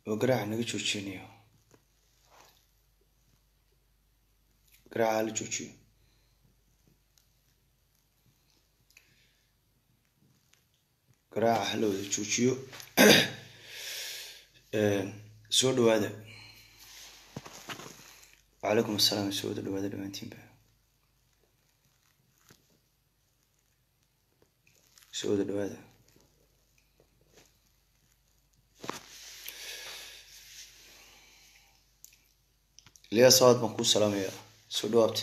oo garaaca naga joojinayo garaaca hala joojiyo garaaca hala wada joojiyo soo dhawaada wacalaykum asalaam soo wada dhawaada dhammaantiinba soo wada dhawaada liya sawaad baan kuu salaamaya soo dhawaabta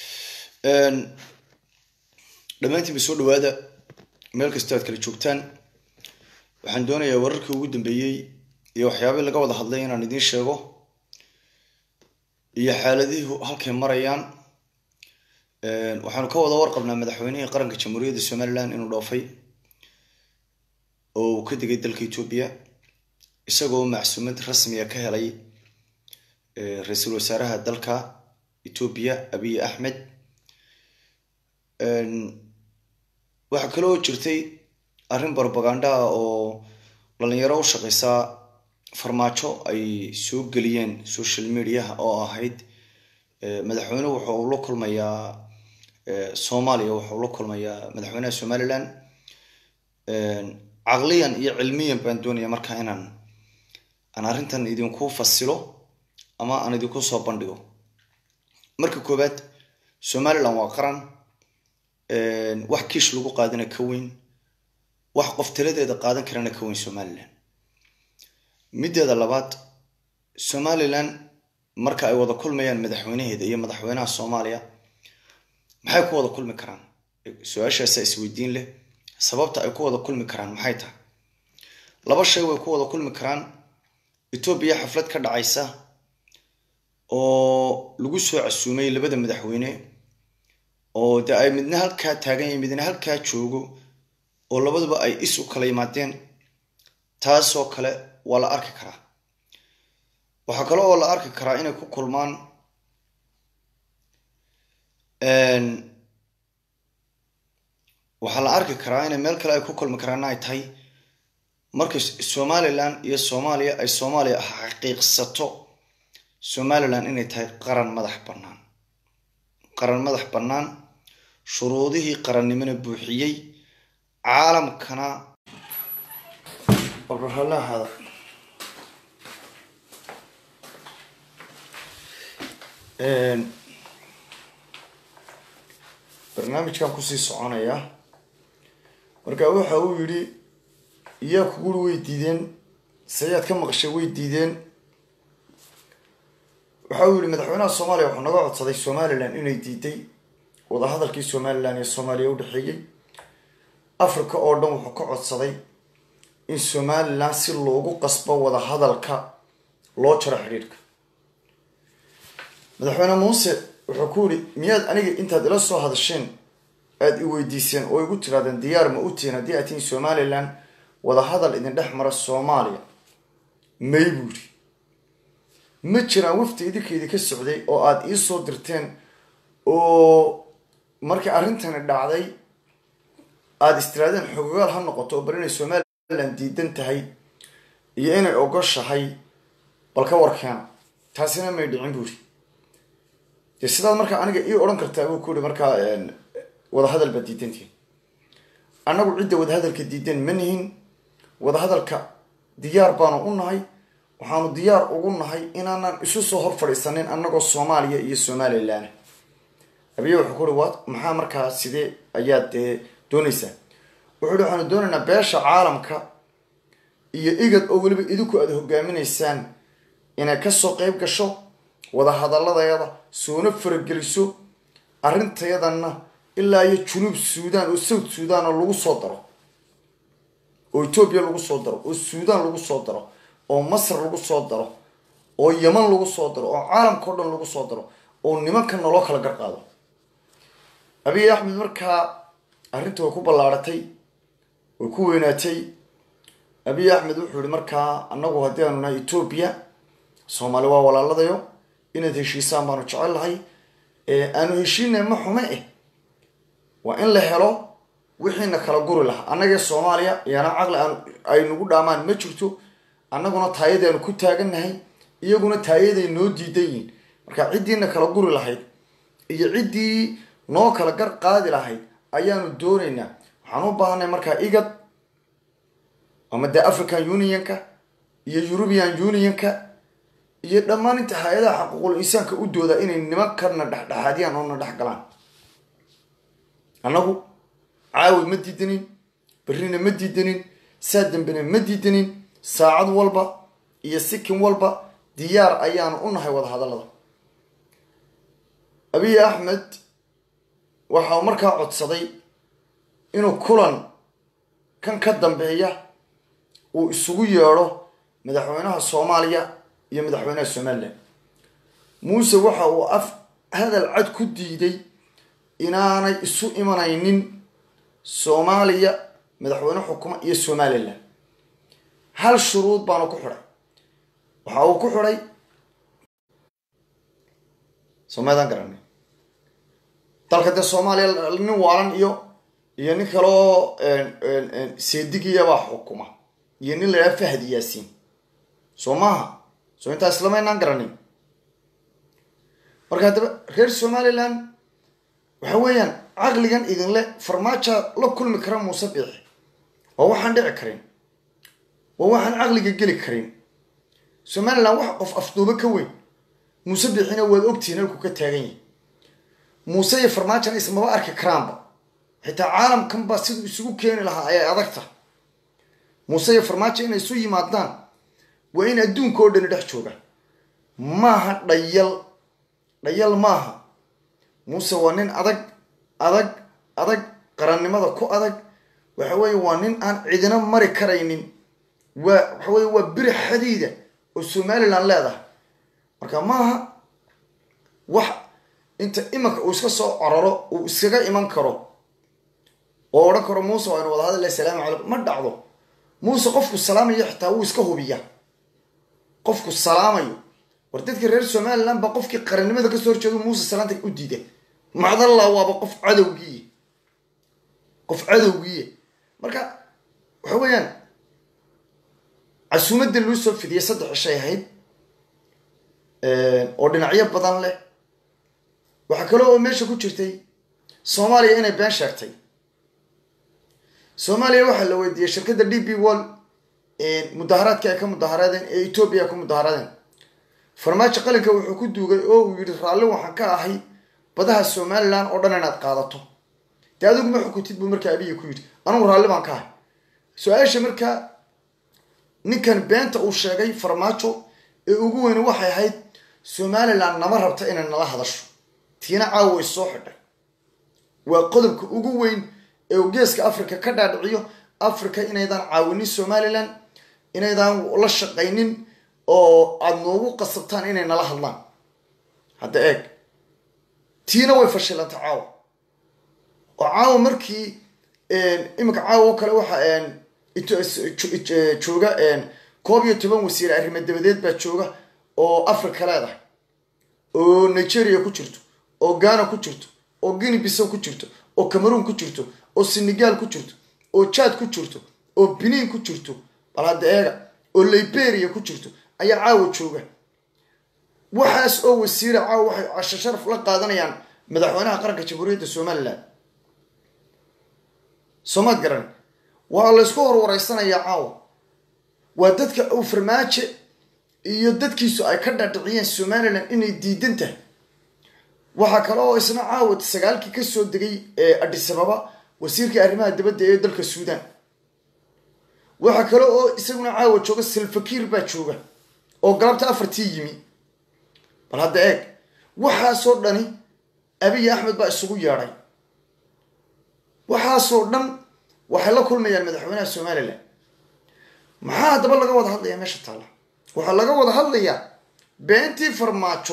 dhammaantiinba soo dhawaada meel kastoo aad kala joogtaan waxaan doonayaa wararkii ugu dambeeyey iyo waxyaabihii laga wada hadlay inaan idiin sheego iyo xaaladihii halkay marayaan waxaanu ka wada warqabnaa madaxweynihii qaranka jamhuuriyadda somaliland inuu dhoofay oo uu ka degay dalka etoobiya isagoo macsuumad rasmiya ka helay ra-iisul wasaaraha dalka etoobiya abiy axmed waxaa kaloo jirtay arrin propaganda ah oo dhalinyaro u shaqeysaa farmaajo ay soo geliyeen social mediaha oo ahayd madaxweynuhu waxa uu la kulmayaa soomaaliya waxa uu la kulmayaa madaxweynaha somaliland caqliyan iyo cilmiyan baan doonaya markaa inaan aan arrintan idinku fasilo ama aan idinku soo bandhigo marka koowaad somaliland waa qaran wax kiish lagu qaadana ka weyn wax qof taladeeda qaadan karana ka weyn somaliland mideeda labaad somaliland marka ay wada kulmayaan madaxweynaheeda iyo madaxweynaha soomaaliya maxay ku wada kulmi karaan su-aashaasa isweydiin leh sababta ay ku wada kulmi karaan maxay tahay laba shay way ku wada kulmi karaan etoobiya xaflad ka dhacaysa oo lagu soo casuumay labada madaxweyne oo de ay midna halkaa taagan yahay midna halkaa joogo oo labaduba ay is u kala yimaadeen taasoo kale waa la arki karaa waxaa kale oo la arki karaa inay ku kulmaan waxaa la arki karaa inay meel kale ay ku kulmi karaana ay tahay marka somaliland iyo soomaaliya ay soomaaliya xaqiiqsato somaliland inay tahay qaran madax bannaan qaran madax bannaan shuruudihii qarannimona buuxiyey caalamkana obrahalahaada barnaamijkan kusii soconaya marka waxa uu yidhi iyaa kuguri way diideen sayaad ka maqashay way diideen waxa uu yihi madaxweynaha soomaaliya wuxuu naga codsaday somaliland inay diiday wadahadalkii somaliland iyo soomaaliya udhexeeyey africa oo dhan wuxuu ka codsaday in somaliland si loogu qasbo wadahadalka loo jaro xidhiidhka madaxweyne muuse wuxuu ku yihi miyaad aniga intaad ila soo hadasheen aada i weydiiseen oo igu tiraadeen diyaar ma u tihiin haddii aad tihiin somaliland wadahadal idin dhex mara soomaaliya may buu yidhi ma jiraan wafdi idinkeydii ka socday oo aada ii soo dirteen oo markii arrintani dhacday aada istiraadeen xogogaal ha noqoto oo bal inay somaliland diidan tahay iyo inay ogoshahay bal ka warkeena taasina may dhicin buuri dee sidaad markaa aniga ii odhan kartaa buu ku yihi markaa wadahadal baad diidantihin annagu cidda wadahadalka diidan ma nihin wadahadalka diyaar baanu u nahay waxaanu diyaar ugu nahay inaanan isu soo hor fadhiisanin annagoo soomaaliya iyo somaliland abiye wuxuu ku uhi wa maxaa markaa sidee ayaad doonaysaa wuxuu hi waxaanu doonaynaa beesha caalamka iyo igad oo weliba idinku aada hogaaminaysaan inay kasoo qeyb gasho wadahadaladayada soona farageliso arrintayadanna ilaa iyo junuub suudan oo south suudan oo lagu soo daro oo etoobiya lagu soo daro oo suudan lagu soo daro oo masr lagu soo daro oo yeman lagu soo daro oo caalamka o dhan lagu soo daro oo nimanka naloo kala garqaado abiy axmed markaa arrinta way ku ballaaratay way ku weynaatay abiy axmed wuxuu yihi markaa annagu haddii aanu nahay etoobiya soomaali waa walaaladayo inaad heshiisaan baanu jecel lahay aanu heshiinay ma xume eh waa in la helo wixiina kala guri lahaa annagee soomaaliya iyana caqli aan ay nagu dhaamaan ma jirto annaguna taayadaanu ku taagannahay iyaguna taayaday noo diidan yihiin marka ciddiina kala guri lahayd iyo ciddii noo kala gar qaadi lahayd ayaanu doonaynaa waxaan u baahanay markaa igad ama dee african unionka iyo european unionka iyo dhammaan inta hay-adaha xaquuqul insaanka u dooda inay nimankarna dhexdhexaadiyaan oo na dhex galaan annagu caawi ma diidanin berrina ma diidanin saa dambena ma diidanin saacad walba iyo sikin walba diyaar ayaanu u nahay wada hadallada abiy axmed waxa uu markaa codsaday inuu kulan kan ka dambeeya uu isugu yeedho madaxweynaha soomaaliya iyo madaxweynaha somalilan muuse waxa uu af hadal cad ku diiday inaanay isu imanaynin soomaaliya madaxweyne xukuma iyo somalilan hal shuruud baanu ku xidhay waxa uu ku xidhay somaydaan garanay dalka dee soomaaliya nin waalan iyo iyo nin kaloo seedigiyabaa xukuma iyo nin la yidhaha fahad yaasiin soo maaha soo intaa islamaynaan garanin marka haddaba reer somalilan waxa weeyaan caqligan idinle farmaaja la kulmi kara muuse biixi waa waxaan dhici karin waa waxaan caqliga geli karin somalilan wax qof afduubo ka weyn muuse biixina waad ogtihiin halku ka taagan yahi muuse iyo farmaajana ismaba arki karaanba xitaa caalamkan baa siduu isugu keeni lahaa ayay adagta muuse iyo farmaajo inay isu yimaadaan waa in adduunka oo dhani dhex jooga maaha dhayal dhayal maaha muuse waa nin adag adag adag qarannimada ku adag waxa weeye waa nin aan cidina mari karaynin waa waxa weye waa biri xadiida oo somalilan leedahay marka maaha wax inta imanka uu iska soo cororo uu iskaga iman karo oo odhan karo muuse waa inu wada hadalla asalaamu calaykum ma dhacdo muuse qofku salaamayo xitaa wuu iska hubiya qofku salaamayo war dadka reer somalilan baa qofkii qarannimada kasoo horjeedo muuse salaanta u diida macdalla waaba qof cadowgiiy qof cadowgiiya marka waxa weeyaan casuumadda loo soo fidiyay saddex cishay ahayd oo dhinacyo badan leh waxaa kale oo meesha ku jirtay soomaaliya inay been sheegtay soomaaliya waxaa la weydiiyey shirkadda d b wall mudaharaadka ay ka mudaharaadeen ee etoobiya ka mudaharaadeen farmaajo qalinka wuxuu ku duugay oo uu yidhi raalli waxaan ka ahay badaha somalilan oo dhan inaad qaadato dee adigu ma xukuntid buu markaa abiya ku yidhi anugu raalli baan ka ahay su-aasha markaa ninkan beenta uu sheegay farmaajo ee ugu weyni waxay ahayd somalilan nama rabta inay nala hadasho tiina caawa way soo xidhay waa qodobka ugu weyn ee uu geeska africa ka dhaadhiciyo africa inaydaan caawinin somalilan inaydaan la shaqaynin oo aada noogu qasabtaan inay nala hadlaan hadda eeg tiina way fashilantay caawa oo caawa markii iminka caawa oo kale waxa jooga koob iyo toban wasiir arrimo dabadeed baa jooga oo africa leedahay oo nigeria ku jirto oo ghana ku jirto oo guinea bisow ku jirto oo cameroon ku jirto oo senegal ku jirto oo jad ku jirto oo benin ku jirto bal hadda eega oo liberia ku jirto ayaa caawa jooga waxaas oo wasiira caawa waxay casho sharaf la qaadanayaan madaxweynaha qaranka jamhuuriyadda somalilan soomaad garan waa laysku horwareysanayaa caawa waa dadka uu farmaajo iyo dadkiisu ay ka dhadhiciyeen somalilan inay diidan tahay waxaa kale oo isna caawa sagaalkii kasoo degay adhisababa wasiirkii arrimaha dibadda ee dalka suudan waxaa kale oo isaguna caawa jooga salfakiir baa jooga oo galabta afartii yimi bal hadda eeg waxaasoo dhani abiy axmed baa isugu yeedhay waxaasoo dhan waxay la kulmayaan madaxweynaha somalilan maxaa haddaba laga wada hadlayaa meesha taalla waxaa laga wada hadlayaa beentii farmaajo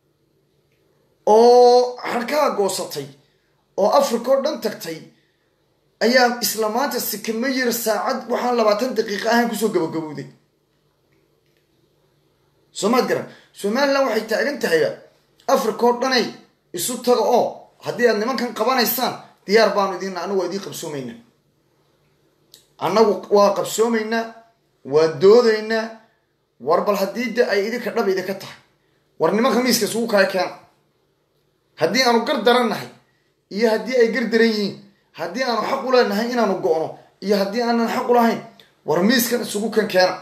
oo xarkaa goosatay oo africa oo dhan tagtay ayaa isla maanta sikama yir saacad waxaan labaatan daqiiqa ahayn kusoo gabagabowday soomaad garan somalilan waxay taagan tahayba africa oo dhanay isu taga oo haddii aad nimankan qabanaysaan diyaar baanu idiin anagu waa idiin qabsoomaynaa annagu waa qabsoomaynaa waa doodaynaa war bal haddii de ay idinka dhab idinka tahay war nimanka miiska isugu kala keena haddii aanu gar daran nahay iyo haddii ay gar daran yihiin haddii aanu xaq u leenahay inaanu go-no iyo haddii aanan xaq u lahayn war miiskan isugu kan keena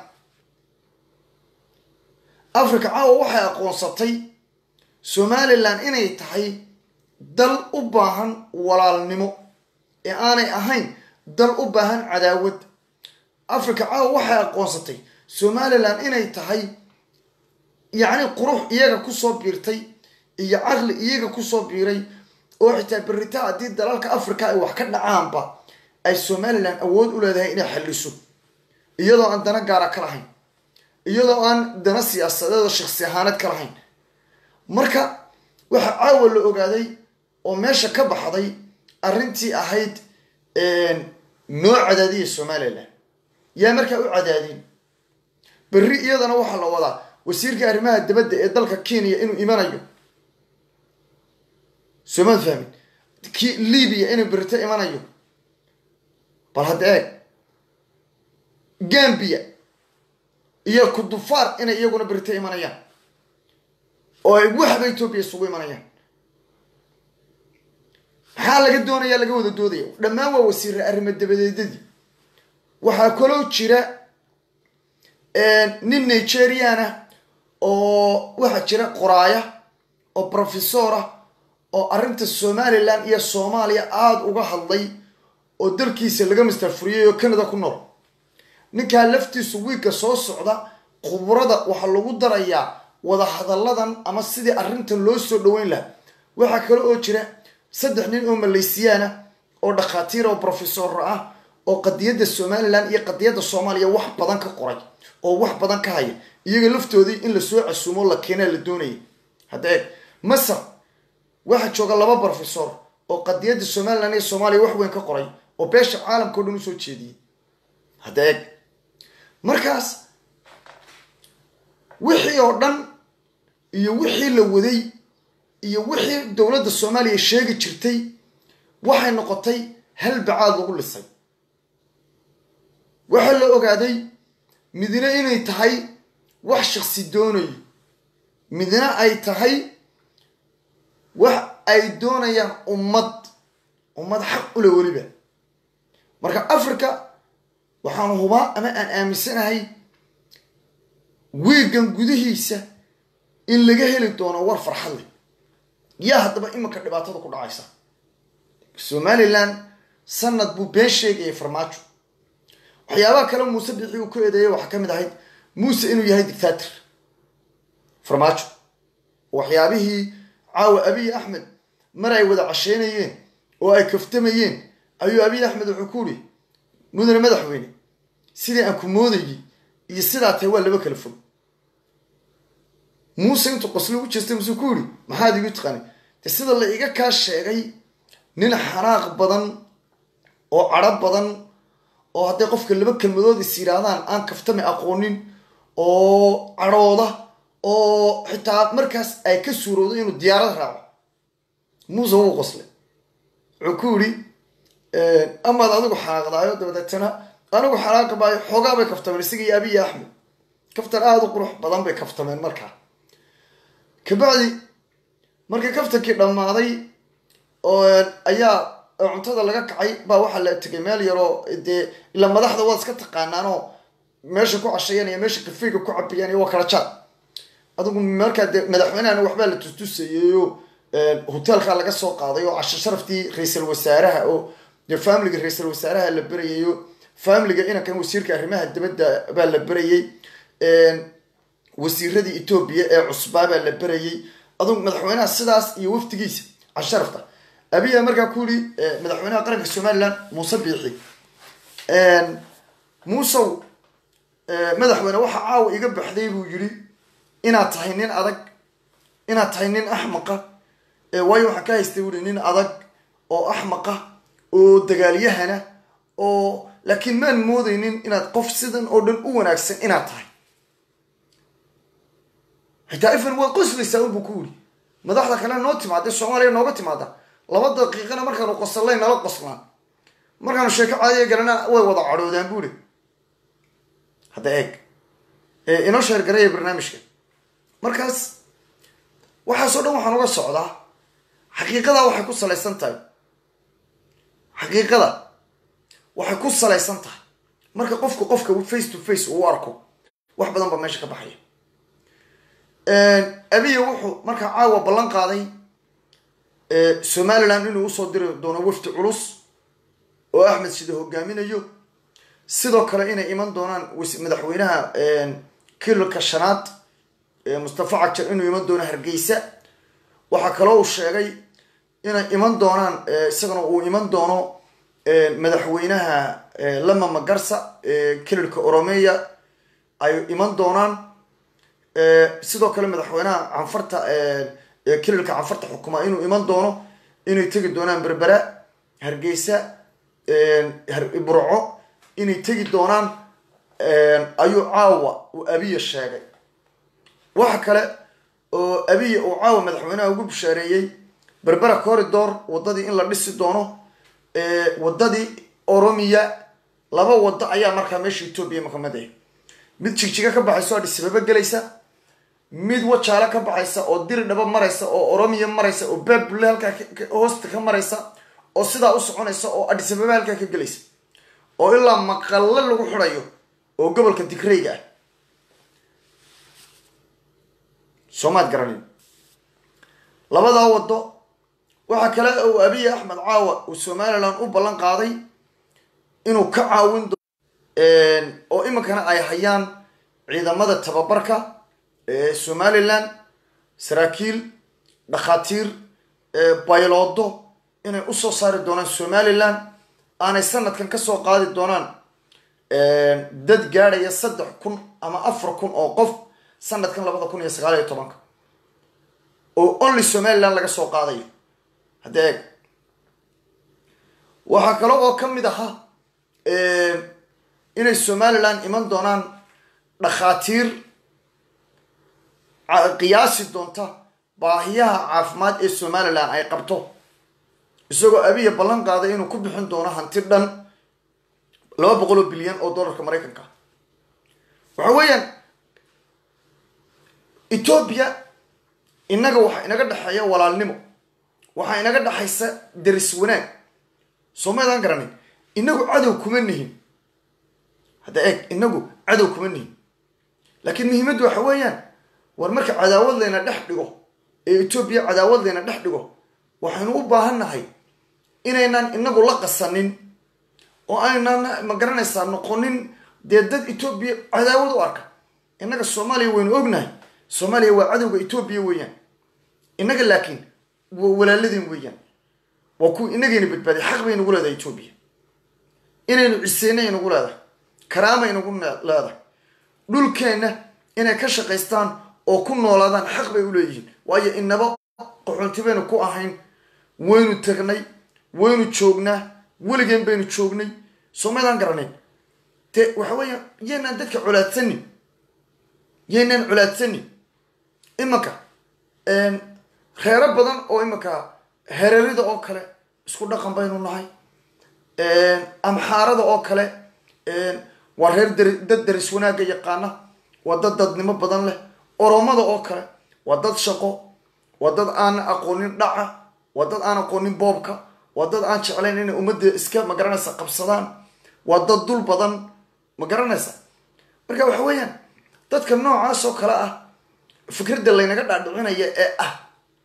africa caawa waxay aqoonsatay somalilan inay tahay dal u baahan walaalnimo ee aanay ahayn dal u baahan cadaawad africa caawa waxay aqoonsatay somalilan inay tahay yacni qurux iyaga kusoo biirtay iyo caqli iyaga kusoo biiray oo xitaa berita haddii dalalka africa ay wax ka dhacaanba ay somalilan awood u leedahay inay xalliso iyadoo aan dana gaara ka lahayn iyadoo aan dana siyaasadeed oo shaksi ahaaneed ka lahayn marka waxaa caawa la ogaaday oo meesha ka baxday arrintii ahayd noo cadaadiya somalilan yaa markaa u cadaadin berri iyadana waxaa la wadaa wasiirka arrimaha dibadda ee dalka kenya inuu imanayo somaad fahmin ki libiya inuu berrito imanayo bal hadda eeg gambia iyo kudufaar inay iyaguna berrito imanayaan oo ay waxba etoobiya isugu imanayaan maxaa laga doonaya laga wada doodaya dhammaan waa wasiire arrimo dabadeedadii waxaa kaloo jira nin nigeriana oo waxaa jira qoraaya oo professor ah oo arrinta somalilan iyo soomaaliya aada uga hadlay oo dalkiisa laga mastarfuriyay oo canada ku nool ninkaa laftiisu wiigga soo socda khubrada waxaa lagu darayaa wadahadalladan ama sidii arrintan loo soo dhaweyn lahaa waxaa kale oo jira saddex nin oo malaysiyaana oo dhakhaatiir oo professor ah oo qadiyadda somalilan iyo qadiyadda soomaaliya wax badan ka qoray oo wax badan ka haya iyaga laftoodii in lasoo casuumo la keenaa la doonaya hadda eeg masar waxaa jooga laba professor oo qadiyadda somalilan iyo soomaaliya wax weyn ka qoray oo beesha caalamka o dhan usoo jeediyey hadda eeg markaas wixii oo dhan iyo wixii la waday iyo wixii dowladda soomaaliya sheegi jirtay waxay noqotay hal bacaad lagu lisay waxaa la ogaaday midna inay tahay wax shaksi doonayo midna ay tahay wax ay doonayaan ummad ummad xaq ule weliba marka africa waxaanu hubaa ama aan aaminsanahay wiigan gudihiisa in laga heli doono war farxad leh yaa haddaba iminka dhibaatada ku dhacaysa somalilan sanad buu been sheegayay farmaajo waxyaabaha kale muuse bixi uu ku eedeeyay waxaa ka mid ahayd muuse inuu yahay dictator farmaajo waxyaabihii caawa abiy axmed mar ay wada casheynayeen oo ay kaftamayeen ayuu abiy axmed wuxuu ku uri mudane madaxweyne sidii aan ku moodayay iyo sidaa tahay waa laba kala fog muuse intuu qosli u jeestay musuu ku yiri maxaad igu taqaanay de sida la iga kaa sheegay nin xanaaq badan oo cadho badan oo hadday qofka laba kelmadood is yidhaahdaan aan kaftami aqoonin oo cadhooda oo xitaa markaas ay ka suurowdo inuu diyaarad raaco muuse wuu qoslay wuxuu ku yidhi amaad adigu xanaaqdaayo dabadeetana anigu xanaaqi maayo xoogaa bay kaftameen isaga iyo abiy axmed kaftan aada u qurux badan bay kaftameen markaa kabacdi markii kaftankii dhammaaday oo ayaa cuntada laga kacay baa waxaa la tegay meel yaroo dee ila madaxda waad iska taqaanaanoo meesha ku cashayanaya meesha kafeyga ku cabayaan waa kala jaad adigu markaa dee madaxweynehana waxbaa la tustusayayoo hoteelkaa laga soo qaaday oo casho sharaftii ra-iisal wasaaraha oo dee familiga ra-iisal wasaaraha la berayayo familiga inankan wasiirka arrimaha dibadda baa la berayay wasiiradii etoobiya ee cusbaa baa la berayay adugu madaxweynaha sidaas iyo wafdigiisa casho sharafta abiya markaa ku yidhi madaxweynaha qaranka somalilan muuse biixi muusow madaxweyne waxa caawa iga baxday buu yidhi inaad tahay nin adag inaad tahay nin axmaqa waayo waxaan ka haystay buuhi nin adag oo axmaqa oo dagaalyahana oo laakiin maan moodaynin inaad qof sidan oo dhan u wanaagsan inaad tahay xitaa ifan waad qoslaysaa unbuu ku yidhi madaxda kale noo timaada soomaaliya nooga timaada laba daqiiqana markaanu qoslay nala qoslaan markaanu sheeko caadiya galana way wada cadhoodaan buuri hadda eeg inoo sheergaraya barnaamijka markaas waxaasoo dhan waxaan uga socdaa xaqiiqada waxay ku salaysan tahay xaqiiqada waxay ku salaysan tahay marka qofku qofka face to face uu arko wax badan baa meesha ka baxaya abiya wuxuu markaa caawa ballan qaaday somaliland inuu usoo diri doono wafdi culus oo axmed sida hogaaminayo sidoo kale inay iman doonaan madaxweynaha kirilka shanaad mustafa cajar inuu iman doono hargeysa waxaa kaloo uu sheegay inay iman doonaan isagana uu iman doono madaxweynaha lama magarsa kirilka oromeya ay iman doonaan sidoo kale madaxweynaha canfarta kirilka canfarta xukuma inuu iman doono inay tegi doonaan berbera hargeysa burco inay tegi doonaan ayuu caawa uu abiya sheegay waxa kale oo abiya uu caawa madaxweynaha ugu bishaareeyey berbera corridor waddadii in la dhisi doono waddadii oromiya laba waddo ayaa markaa meesha etoobiya makamid ah mid jigjiga ka baxaysa oo adhisababa gelaysa mid wajaale ka baxaysa oo diri dhaba maraysa oo oromiya maraysa oo baabule halkaa hoosta ka maraysa oo sidaa u soconaysa oo adhisababa halkaa ka gelaysa oo ilaa maqalle lagu xidhayo oo gobolka digreyga ah soomaad garanin labadaa waddo waxaa kale uu abiy axmed caawa uu somaliland u ballan qaaday inuu ka caawin doo oo iminkana ay hayaan ciidamada tababarka ee somaliland saraakiil dhakhaatiir bayloodo inay usoo saari doonaan somaliland aanay sanadkan kasoo qaadi doonaan dad gaadhaya saddex kun ama afar kun oo qof sanadkan labada kun iyo sagaal iyo tobanka oo only somaliland laga soo qaadayo hadda eeg waxaa kale oo ka mid ahaa inay somaliland iman doonaan dhakhaatiir qiyaasi doonta baahiyaha caafimaad ee somaliland ay qabto isagoo abiya ballan qaaday inuu ku bixin doono hanti dhan laba boqol oo bilyan oo dollarka maraykanka waxa weeyaan etoobiya innaga waxaa inaga dhexeeya walaalnimo waxaa inaga dhexaysa daris wanaag soo maydaan garanin inagu cadow kuma nihin hadda eeg inagu cadow kuma nihin laakiin muhiimaddu waxa weeyaan war marka cadaawad layna dhex dhigo ee etoobiya cadaawad layna dhex dhigo waxaynu u baahan nahay inaynan inagu la qasanin oo aynan ma garanaysaa noqonin dee dad etoobiya cadaawad u arka innaga soomaaliya waynu ognahay soomaaliya waa cadowga etoobiya weeyaan innaga laakiin waa walaaladeen weeyaan waa kuwa inagayna badbaadiy xaq bay nagu leedahay etoobiya inaynu ciseyna inagu leedahay karaama inagu leedahay dhulkeenna inay ka shaqaystaan oo ku noolaadaan xaq bay u leeyihiin waayo inaba qaxoonti baynu ku ahayn waynu tagnay waynu joognaa weligeen baynu joognay soo maydaan garanayn dee waxa weeya yaynaan dadka colaadsanin yaynaan colaadsanin imanka reero badan oo imanka hererida oo kale isku dhaqan baynu nahay amxaarada oo kale waa reer dad daris wanaagga yaqaana waa dad dadnimo badan leh oromada oo kale waa dad shaqo waa dad aan aqoonin dhaca waa dad aan aqoonin boobka waa dad aan jeclayn inay ummadda iska magaranaysa qabsadaan waa dad dul badan ma garanaysa marka waxa weeyaan dadka noocaas oo kale ah fikradda laynaga dhaadhicinaya ee ah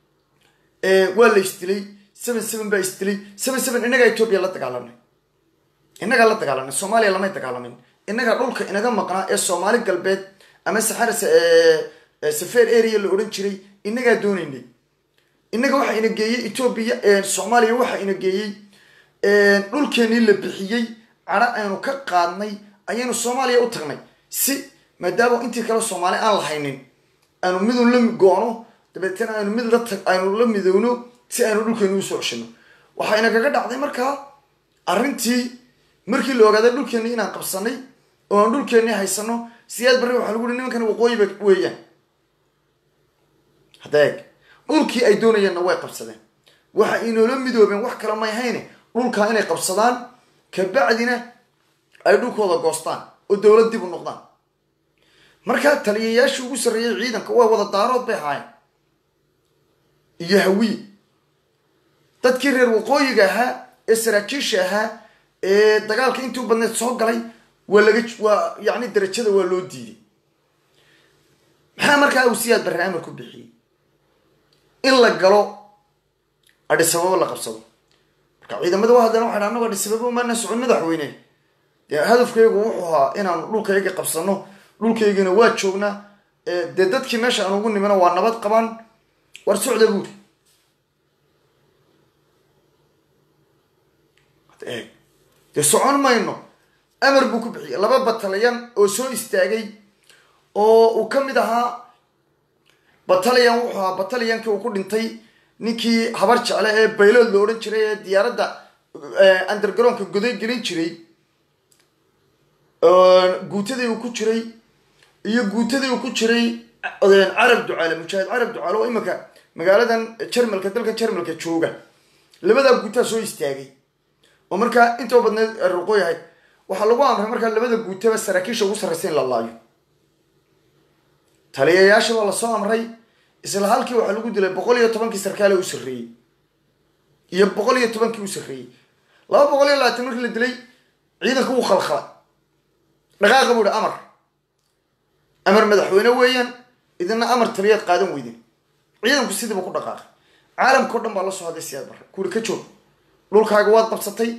waa la isdilay seven seven baa isdilay seven seven innagaa etoobiya la dagaalamnay innagaa la dagaalamnay soomaaliya lamay dagaalamin innagaa dhulka inaga maqnaa ee soomaali galbeed ama saxara safer area la odhan jiray innagaa doonaynay innaga waxaa ina geeyey etoobiya soomaaliya waxaa ina geeyey dhulkeenii la bixiyey cadho aynu ka qaadnay ayaynu soomaaliya u tagnay si maadaama intii kale soomaali aan lahaynin aynu midun la go-no dabeetana aynu mid la tag aynu la midowno si aynu dhulkeeni usoo ceshino waxaa inagaga dhacday markaa arrintii markii la ogaaday dhulkeenii inaan qabsanay oo aan dhulkeenii haysano siyaad barre waxaa lagu uhi nimankan waqooyiba weeyaan hadda eeg dhulkii ay doonayeenna way qabsadeen waxa inoola midoobeen wax kale may hayne dhulkaa inay qabsadaan kabacdina ay dhulkooda goostaan oo dowlad dib u noqdaan markaa taliyayaashii ugu sarreeyay ciidanka waa wada daarood bay ahaayeen iyo hawiye dadkii reer waqooyiga ahaa ee saraakiisha ahaa ee dagaalka intii u badneed soo galay waa laga waa yacni darajada waa loo diiday maxaa markaa uu siyaad barre amar ku bixiyey in la galo adhisababo la qabsado marka ciidamada wa haddana waxay dha anagoo adhisababo maana socon madaxweyne dee hadafkaygu wuxuu ahaa inaanu dhulkayga qabsano dhulkaygana waa joognaa dee dadkii meesha aan ugu nimino waa nabad qabaan war socda buuri eeg dee socon mayno amar buu ku bixiyay laba batalyan oo soo istaagay oo uu ka mid ahaa batalyan wuxuu ahaa batalyankii uu ku dhintay ninkii habar jecle ee baylood la odhan jiray ee diyaaradda undergaroonka goday gelin jiray guutadii uu ku jiray iyo guutadii uu ku jiray carab ducaale mujaahid carab ducaale oo iminka magaaladan jarmalka dalka jarmalka jooga labadaa guutaa soo istaagay oo markaa intoo badneed ruqo yahay waxaa lagu amray markaa labada guutaba saraakiisha ugu sarraysa in la laayo taliyayaasha waa lasoo amray isla halkii waxaa lagu dilay boqol iyo tobankii sarkaale u sarreeyey iyo boqol iyo tobankii u sarreeyey laba boqol iyo labaatan markii la dilay ciidanka wuu khalkhalay dhaqaaqa buu ihi amar amar madaxweyne weeyaan idina amar taliyaad qaadan weydin ciidanku sidiiba ku dhaqaaqay caalamkao dhan baa la soo hadlay siyaad barre kuuri ka joog dhulkaaga waad qabsatay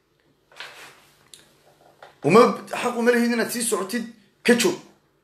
uma xaq uma lihid inaad sii socotid ka joog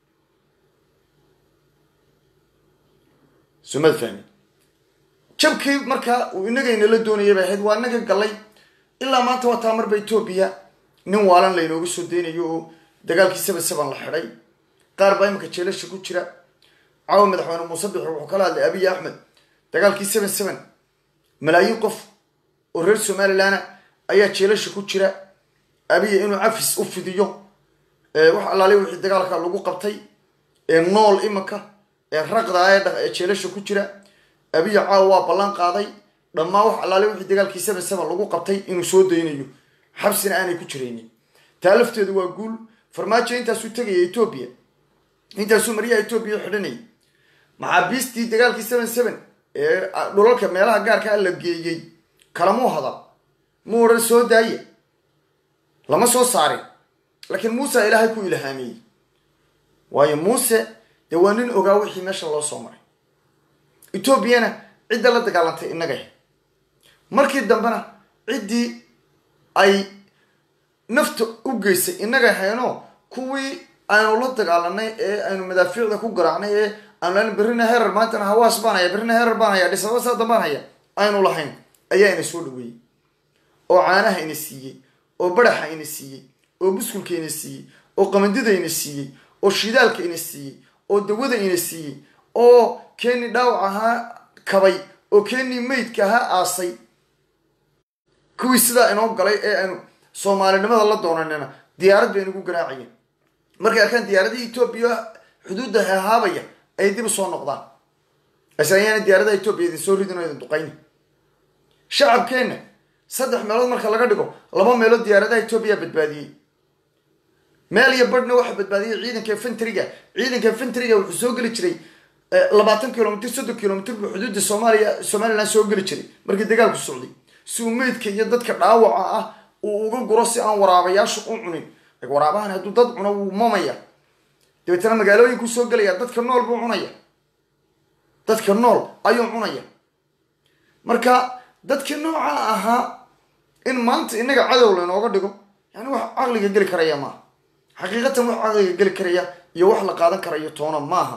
sumad fahmi jabkii markaa uu inagayna la doonayay bay ahayd waa inaga gallay ilaa maanta waa taa marba etoobiya nin waalan laynooga soo deynayo oo dagaalkii seven seven la xidhay qaar baa iminka jeelasha ku jira caawa madaxweyne muuse bixi wuxuu kala hadlay abiy axmed dagaalkii seven seven malaayiin qof oo reer somalilanna ayaa jeelasha ku jira abiya inuu cafis u fidiyo wax allaale wixii dagaalka lagu qabtay ee nool iminka ee raqda ee jeelasha ku jira abiya caawa waa ballan qaaday dhammaan wax allaale wixii dagaalkii seven seven lagu qabtay inuu soo daynayo xabsina aanay ku jiraynin taa lafteedu waa guul farmaajo intaasuu tegaya etoobiya intaasuu maryaha etoobiya xidhanayay maxaabiistii dagaalkii seven seven ee dhulalka meelaha gaarka la geeyey kalamuu hadal muu odhan soo daaya lama soo saarin laakiin muuse ilaahay ku ilhaamiyey waayo muuse dee waa nin ogaa wixii meesha loo soo maray etoobiyana cidda la dagaalantay innagay markii dambena ciddii ay nafta u geysay innaga hayno kuwii aynu la dagaalanay ee aynu madaafiicda ku garaacnay ee aanu berrina herar maantana hawaas baan haya berrina herar baan haya dhisaba saa dambaan haya aynu lahayn ayaa ina soo dhaweeyey oo caanaha ina siiyey oo baraxa ina siiyey oo buskulka ina siiyey oo qamandida ina siiyey oo shidaalka ina siiyey oo dawada ina siiyey oo keenii dhaawac ahaa kabay oo keenii maydka ahaa aasay kuwii sidaa inoo galay ee aynu soomaalinimada la doonanina diyaarad bay nagu garaacayeen markay arkaan diyaaradihii etoobiya xuduudda hahaabaya ay dib u soo noqdaan ase ayaana diyaaradaha etoobiya idin soo ridin oo idin duqayni shacabkeenna saddex meelood marka laga dhigo laba meelood diyaaradaha etoobiya badbaadiyey meel iyo badhna waxaa badbaadiyey ciidanka infentriga ciidanka infentriga wuxuu soo geli jiray labaatan kilomitr soddon kilomitr buu xuduudda soomaaliya somalilan soo geli jiray markii dagaalku socday si uu meydka iyo dadka dhaawaca ah uu uga guro si aan waraabayaashu u cunin waraabahan hadduu dad cuno wuu mamaya dabeetana magaalooyinkuu soo gelaya dadka nool buu cunaya dadka nool ayuu cunaya marka dadkii nooca ahaa in maanta inaga cadow laynooga dhigo yani wax caqliga geli karaya maaha xaqiiqatan wax caqliga geli karaya iyo wax la qaadan karayo toona maaha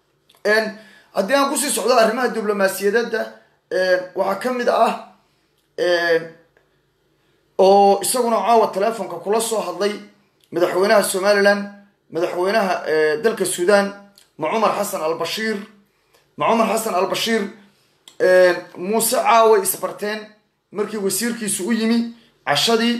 haddii aan kusii socdo arrimaha diblomaasiyadeeda waxaa ka mid ah oo isaguna caawa telefonka kula soo hadlay madaxweynaha somalilan madaxweynaha dalka suudan ma cumar xasan albashiir ma cumar xasan albashiir muuse caaway isbarteen markii wasiirkiisu u yimi cashadii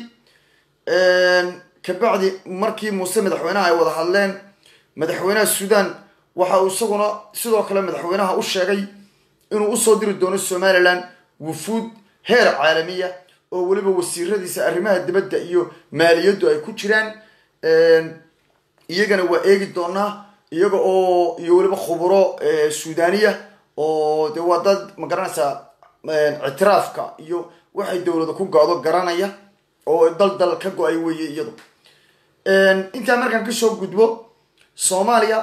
kabacdi markii muuse madaxweynaha ay wada hadleen madaxweynaha suudan waxa uu isaguna sidoo kale madaxweynaha u sheegay inuu usoo diri doono somalilan wufuud heer caalamiya oo weliba wasiiradiisa arrimaha dibadda iyo maaliyaddu ay ku jiraan iyagana waa eegi doonaa iyaga oo iyo weliba khuburo suudaniya oo de waa dad ma garanaysaa ictiraafka iyo waxay dowlada ku go-do garanaya oo dal dal ka go-ay weeye iyadu intaa markaan kasoo gudbo soomaaliya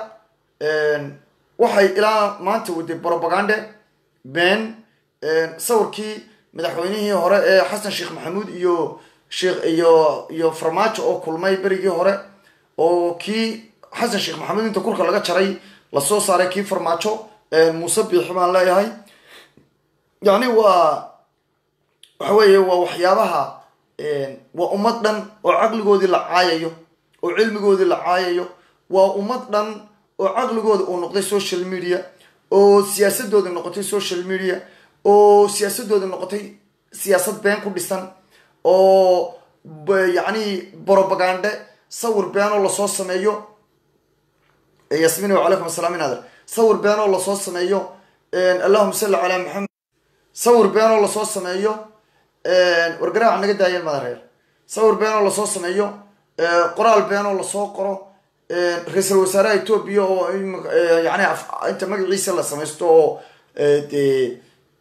waxay ilaa maanta waday brobagande ben sawirkii madaxweynihii hore ee xasan sheekh maxamuud iyo sheekh iyo iyo farmaajo oo kulmay berigii hore oo kii xasan sheekh maxamuud inta kurka laga jaray lasoo saaray kii farmaajo muuse biixi baan leeyahay yacni waa waxa weeye waa waxyaabaha waa ummad dhan oo caqligoodii la caayayo oo cilmigoodii la caayayo waa ummad dhan oo caqligooda uu noqday social media oo siyaasadooda noqotay social media oo siyaasadooda noqotay siyaasad been ku dhisan oo yacni brobagande sawir beenoo lasoo sameeyo yasmin wacalaykum asalaam inader sawir beenoo lasoo sameeyo allahuma salli calaa maxamed sawir beenoo lasoo sameeyo wargaraaca naga daayeen madareer sawir beenoo lasoo sameeyo qoraal beenoo lasoo qoro ra-iisul wasaaraha etoobiya oo yani inta magaciisa la samaysto oo de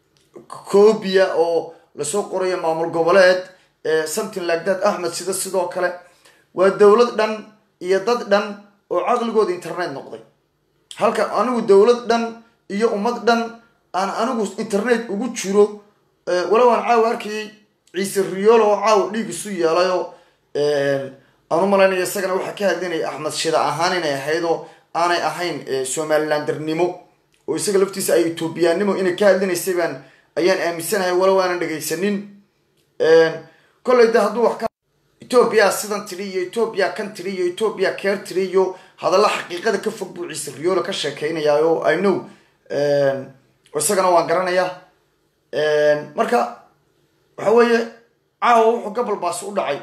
cobia oo lasoo qorayo maamul goboleed something like that axmed sida sidoo kale waa dowlad dhan iyo dad dhan oo caqligooda internet noqday halka anigu dowlad dhan iyo ummad dhan aan anigu internet ugu jiro walow aan caawa arkayay ciise riyoolo oo caawa dhiig isu yeelayoo aan u malaynaya isagana waxaa ka hadlinaya axmed shida ahaan inay ahayd oo aanay ahayn somalilandernimo oo isaga laftiisa ay etoobiyaannimo inay ka hadlinaysay baan ayaan aaminsanahay walow aanan dhegaysanin kolley de hadduu wax ka etoobiya sidan tiri iyo etoobiya kan tiri iyo etoobiya keer tiri iyo hadalla xaqiiqada ka fog buu ciise riyoolo ka sheekeynayaa oo i know isagana waan garanayaa marka waxa weeye caawa wuxuu gabalbaas u dhacay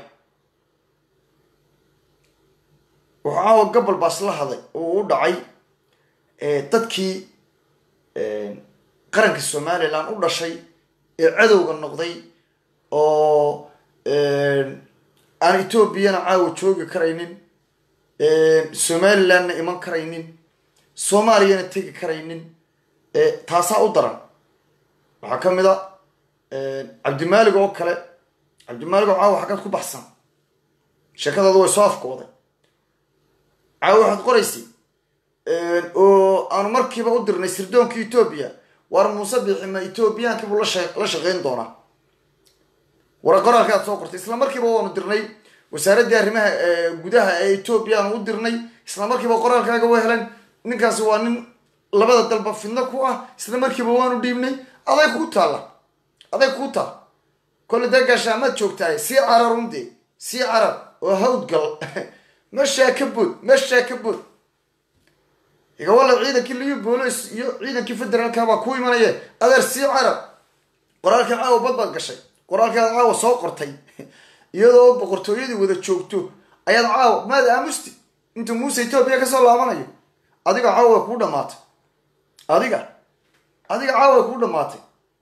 wuxuu caawa gabalbaas la haday oo u dhacay dadkii qaranka somalilan u dhashay ee cadowga noqday oo aan etoobiyana caawa joogi karaynin somalilandna iman karaynin soomaaliyana tegi karaynin taasaa u daran waxaa ka mid a cabdimaalig oo kale cabdimaalig oo caawa xaggaad ku baxsan sheekadaadu way soo afkooday caawa waxaad qoraysay oo aanu markiiba u dirnay sirdoonka etoobiya waar muuse biixima etoobiyaankiibuu la shaqeyn doonaa wara qoraalka aad soo qortay isla markiiba waanu dirnay wasaaraddii arrimaha gudaha ee etoobiya aanu u dirnay isla markiiba qoraalkaaga wa heleen ninkaasi waa nin labada dalba fidno ku ah isla markiiba waanu dhiibnay aday kuu taalla aday kuu taal kolle dee gaashaamaad joogtahay sii carar undee sii carar oo hawdgal meeshaa ka bood meeshaa ka bood igawalla ciidankii liyo boolis iyo ciidankii federaalka baa ku imanaya adeer sii carar qoraalkii caawa bad baad gashay qoraalkii aad caawa soo qortay iyadoo boqortooyadii wada joogto ayaad caawa maad aamusti intuu muuse etoobiya kasoo laabanayo adiga caawa way kuu dhamaatay adiga adiga caawa way kuu dhamaatay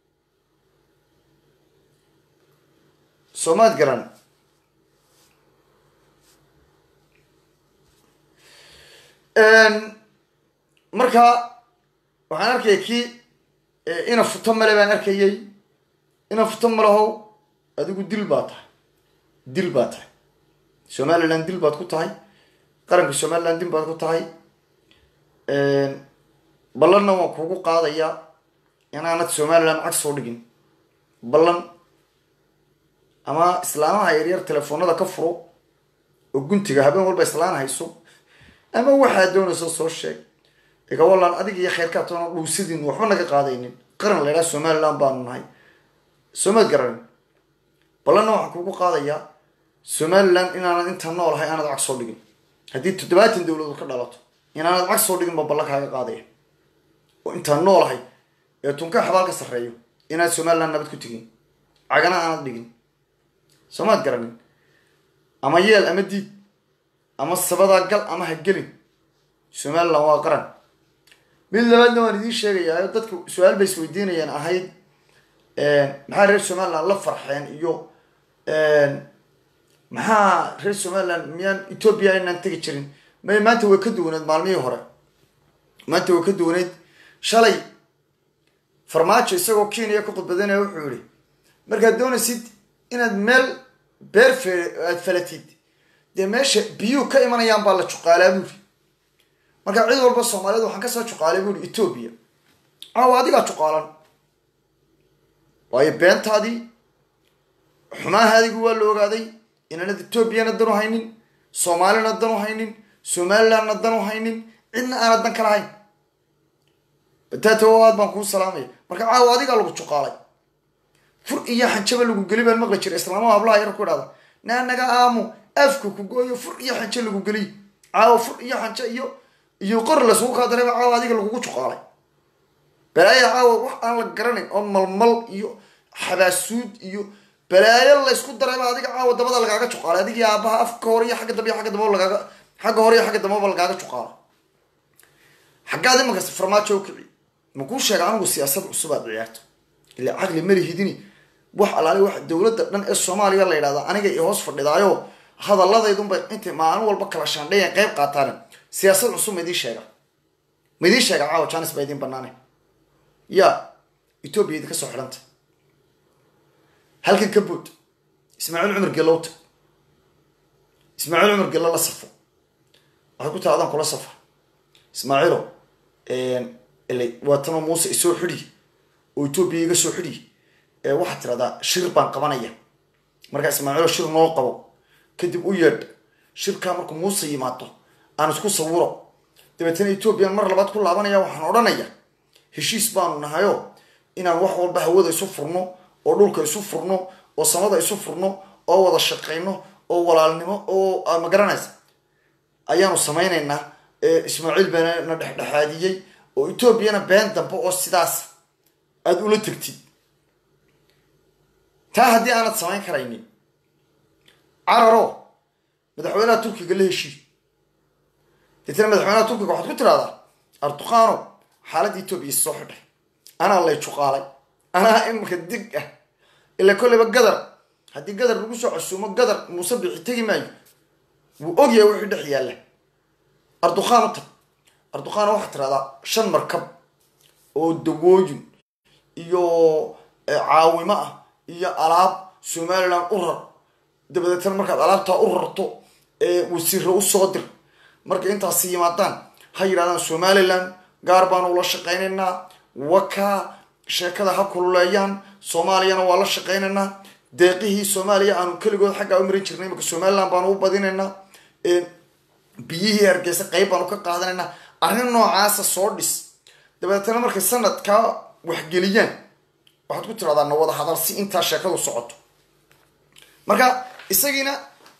soomaad garan marka waxaan arkaya kii ina futo male baan arkayay ina futo malahow adigu dil baa tahay dil baa tahay somaliland dil baad ku tahay qaranka somaliland dil baad ku tahay ballanna waan kuugu qaadayaa inaanad somaliland cag soo dhigin ballan ama islaamaha yaryar telefoonada ka furo oo guntiga habeen walba islaan hayso ama waxaad doonayso soo sheeg igawalan adig iyo kheyrkaa toona dhuusidin waxba naga qaadaynin qaran la ydhaha somaliland baanu nahay soomaad garanin ballanna waxaan kuugu qaadayaa somaliland inaanad intaa noolahay aanad cag soo dhigin haddii toddobaatan dowladood ka dhalato inaanad cag soo dhigin ba ballan kaaga qaadaya oo intaan noolahay ee tunka xabaal ka sarreeyo inaad somaliland nabad ku tegin cagana aanad dhigin soomaad garanin ama yeel ama diid ama sabadaa gal ama ha gelin somaliland waa qaran mid labaadna waan idiin sheegayaa dadka su-aal bay isweydiinayaan ahayd maxaa reer somaliland la farxeen iyo maxaa reer somaliland miyaan etoobiya inaan tegi jirin may maanta way ka duwaneed maalmihii hore maanta waa ka duwaneyd shalay farmaajo isagoo kenya ka khudbadanaya wuxuu yihi markaad doonaysid inaad meel beer fe aad falatid dee meesha biyuhu ka imanayaan baa la juqaalaa buuri markaa cid walba soomaaliyed waxaan kasoo juqaalay buuri etoobiya caawa adigaa juqaalan waayo beentaadii xumahaadigu waa la ogaaday inaanad etoobiyana dan u haynin soomaalina dan u haynin somalilandna dan u haynin cidna aanad dan kala hayn bataatow aad baan kuu salaamaya marka caawa adigaa lagu juqaalay fur iyo xanjaba lagu geli baan maqli jiray islaamaha hablaha yar ku idhahda naa naga aamu afka ku gooyo fur iyo xanjo lagu geliy caawa fur iyo xanjo iyo iyo qor lasugu kaa dareeba caawa adiga lagugu juqaalay balaaya caawa wax aan la garanayn oo malmal iyo xabaasuud iyo balaayo laysku darayba adiga caawa dabada lagaaga juqaalay adigii aabaha afka hore iyo xagga dambe iyo xagga dambe lagaaga xagga hore iyo xagga dambeba lagaaga juqaala xaggaad imankas farmaajo u kici makuu sheega anigu siyaasad cusub aad ciyaarto ilaa caqli malihidini wax alaali wax dowladda dhan ee soomaaliya la yidhahda aniga i hoos fadhidaayo hadalladaydunbay intay maalin walba kala shaandhayan qayb qaataan siyaasad cusub ma idiin sheega ma idiin sheega caawa janis baa idiin banaane ya etoobiya idinka soo xidhanta halkan ka bood ismaaciil cumar gelowta ismaaciil cumar gello la safo waxay ku taha adaan kula safa ismaaciilo ila waatanoo muuse isoo xidhi oo etoobiya iga soo xidhi waxaad tiradaa shir baan qabanaya markaa ismaaciilo shir noo qabo kadib u yeedh shirkaa markuu muuse yimaado aan isku sawiro dabeetana etoobiyan mar labaad ku laabanaya waxaan odhanaya heshiis baanu nahayo inaan wax walba hawada isu furno oo dhulka isu furno oo samada isu furno oo wada shaqayno oo walaalnimo oo magaranaysa ayaanu samaynaynaa ismaaciil baana na dhexdhexaadiyey oo etoobiyana been dambe oo sidaas aada ula tegtid taa haddii aanad samayn karaynin cararo madaxweynaha turkiga la heshii deetana madaxweynaha turkiga waxaad ku tiraahdaa arduqaano xaaladda etoobiya is soo xidhay anaa lay juqaalay anaa imarka dig ah ila kolleyba gadar haddii gadar lagu soo casuumo gadar muuse bixi tegi maayo wuu ogyahay wixii dhex yaalla arduqaan u tag arduqaana waxaad tiraahdaa shan markab oo dawooyin iyo caawimo ah iyo alaab somaliland u rar dabadeetana markaad alaabtaa u rarto wasiiro usoo dir markay intaasi yimaadaan ha yidhahdaan somaliland gaar baanu ula shaqaynaynaa wakaa sheekada ha kululeeyaan soomaaliyana waa la shaqaynaynaa deeqihii soomaaliya aanu keligood xaggaa u marin jirnay imaka somaliland baanu u badinaynaa biyihii hargeysa qeyb baanu ka qaadanaynaa arrin noocaasa soo dhis dabeetana markay sanadkaa waxgeliyaan waxaad ku tiradaa na wada hadal si intaa sheekadu socoto marka isagiina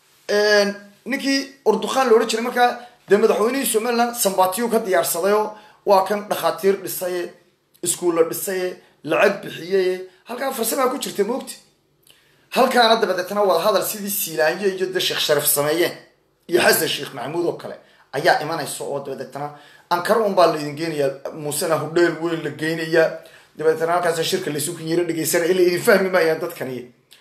ninkii urduqaan la odhan jiray markaa dee madaxweynihii somaliland sambatiyu ka diyaarsadayoo waa kan dhakhaatiir dhisaye iskuulla dhisaye lacag bixiyaye halkaa farsamaa ku jirta moogta halkaana dabadeetna wada hadal sidii siilaanyo iyo de sheekh sharif sameeyeen iyo xasan sheekh maxamuud oo kale ayaa imanaysa oo dabadeetna ankara un baa laydin geenayaa muusena hudheel weyn la geynayaa dabadeetna halkaas shirka laysu kinyaro dhegeysana ila idin fahmi maayaan dadkani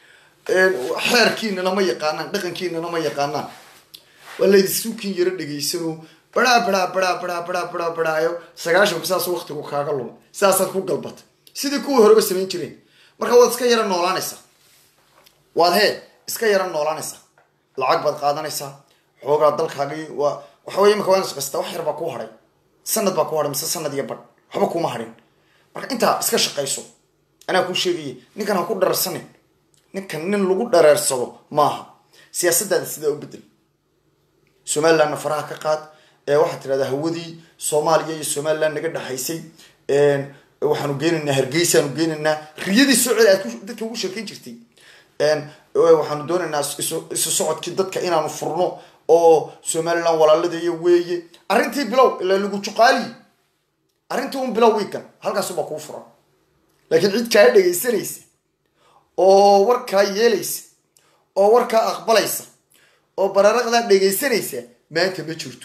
xeerkiinana ma yaqaanaan dhaqankiinana ma yaqaanaan waa laydisu kinyaro dhegeysano baraa baraa baraa baraa baraa baraa baraayo sagaashanku saas waktigu kaaga luma sidaasaad ku galbata sidii kuwii horeba samayn jireen marka waad iska yara noolaanaysaa waad hee iska yara noolaanaysaa lacag baad qaadanaysaa xoogaa dalkaagii waa waxa wey imaka waa ina shaqaysata wax yar baa kuu hadhay sanad baa kuu hadhay mise sanad iyo badh waxba kuma hadhin marka intaa iska shaqayso anaa kuu sheegaya ninkan ha ku dhararsanin ninkan nin lagu dhareersado maaha siyaasadaada sidaa u bedel somalilandna faraha ka qaad waxaad tidhahdaa hawadii soomaaliya iyo somaliland naga dhexaysay waxaanu geenaynaa hargeysaanu geenaynaa riyadii soo celi aad dadka ugu sheekayn jirtay waxaanu doonaynaa isu socodkii dadka inaanu furno oo somaliland walaaladeeya weeye arrintii bilow ilaa lagu juqaaliyi arrintii un bilow wiikan halkaasubaa kuu furan laakiin cid kaa dhegaysanaysa oo warkaa yeelaysa oo warkaa aqbalaysa oo bararaqdaa dhegaysanaysa maanta ma jirto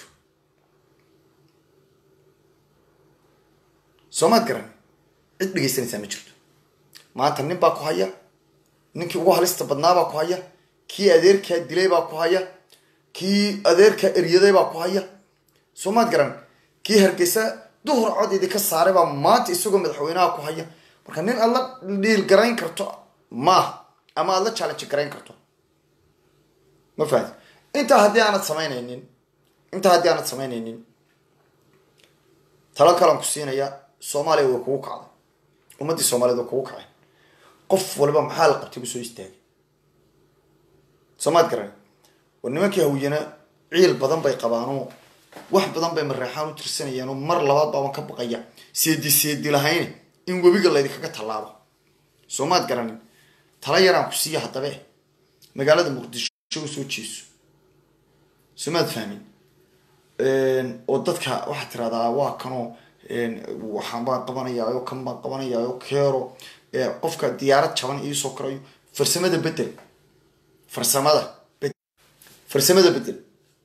soomaad garan cid dhegaysanaysaa ma jirto maanta nin baa ku haya ninkii ugu halista badnaabaa ku haya kii adeerkaa dilay baa ku haya kii adeerkaa eryaday baa ku haya soomaad garan kii hargeysa duhur cod idinka saaray baa maanta isagoo madaxweynaha ku haya marka nin aad la dhiil garayn karto maaha ama aad la challenge garayn karto ma fahamti intaa haddii aanad samaynaynin intaa haddii aanad samaynaynin talo kalan ku siinaya soomaaliya way kugu kacday ummaddii soomaaliyed way kugu kacay qof waliba maxaa la qabtay bu soo istaagay soomaad garan war nimankii hawiyana ciil badan bay qabaanoo wax badan bay mareexaan u tirsanayeen oo mar labaad baaban ka baqaya seedi seedi lahayn in webiga laydinkaga tallaabo soomaad garanin tala yaraan ku siiya haddabe magaalada muqdisho u soo jeeso soomaad fahmin oo dadka waxaad tiraahdaa waa kanoo waxaan baan qabanayaayo kan baan qabanayaayo keero qofka diyaarad jaban iisoo karayo farsamada bedel farsamada farsamada bedel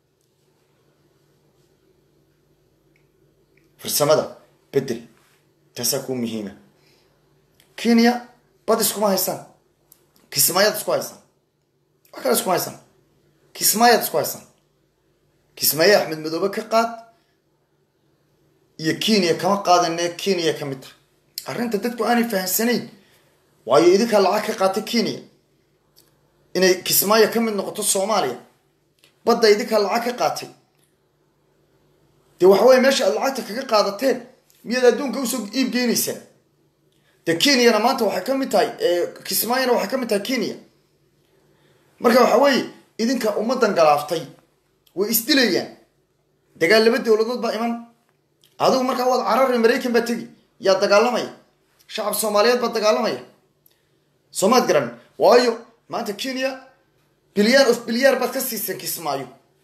farsamada bedel taasaa kuu muhiima kenya bad iskuma haysaan kismaayaad isku haysaan wax kale iskuma haysaan kismaayaad isku haysaan kismaaye axmed madoobe ka qaad iyo kenya kama qaadane kenya ka mid tahay arrinta dadku aanay fahamsanayn waayo idinkaa lacag ka qaatay kenya inay kismaayo ka mid noqoto soomaaliya badda idinkaa lacag ka qaatay dee waxa weye meesha aad lacagta kaga qaadateen miyaad adduunka usoo iib geynaysaan dee kenyana maanta waxay ka mid tahay kismaayona waxay ka mid tahay kenya marka waxa weeye idinka ummadan galaaftay way isdilayaan dagaal laba dowladood baa iman adigu markaa waad carari maraykan baa tegi yaa dagaalamaya shacab soomaaliyeed baa dagaalamaya soomaad garan waayo maanta kenya bilyan of bilyaar baad ka siiseen kismaayo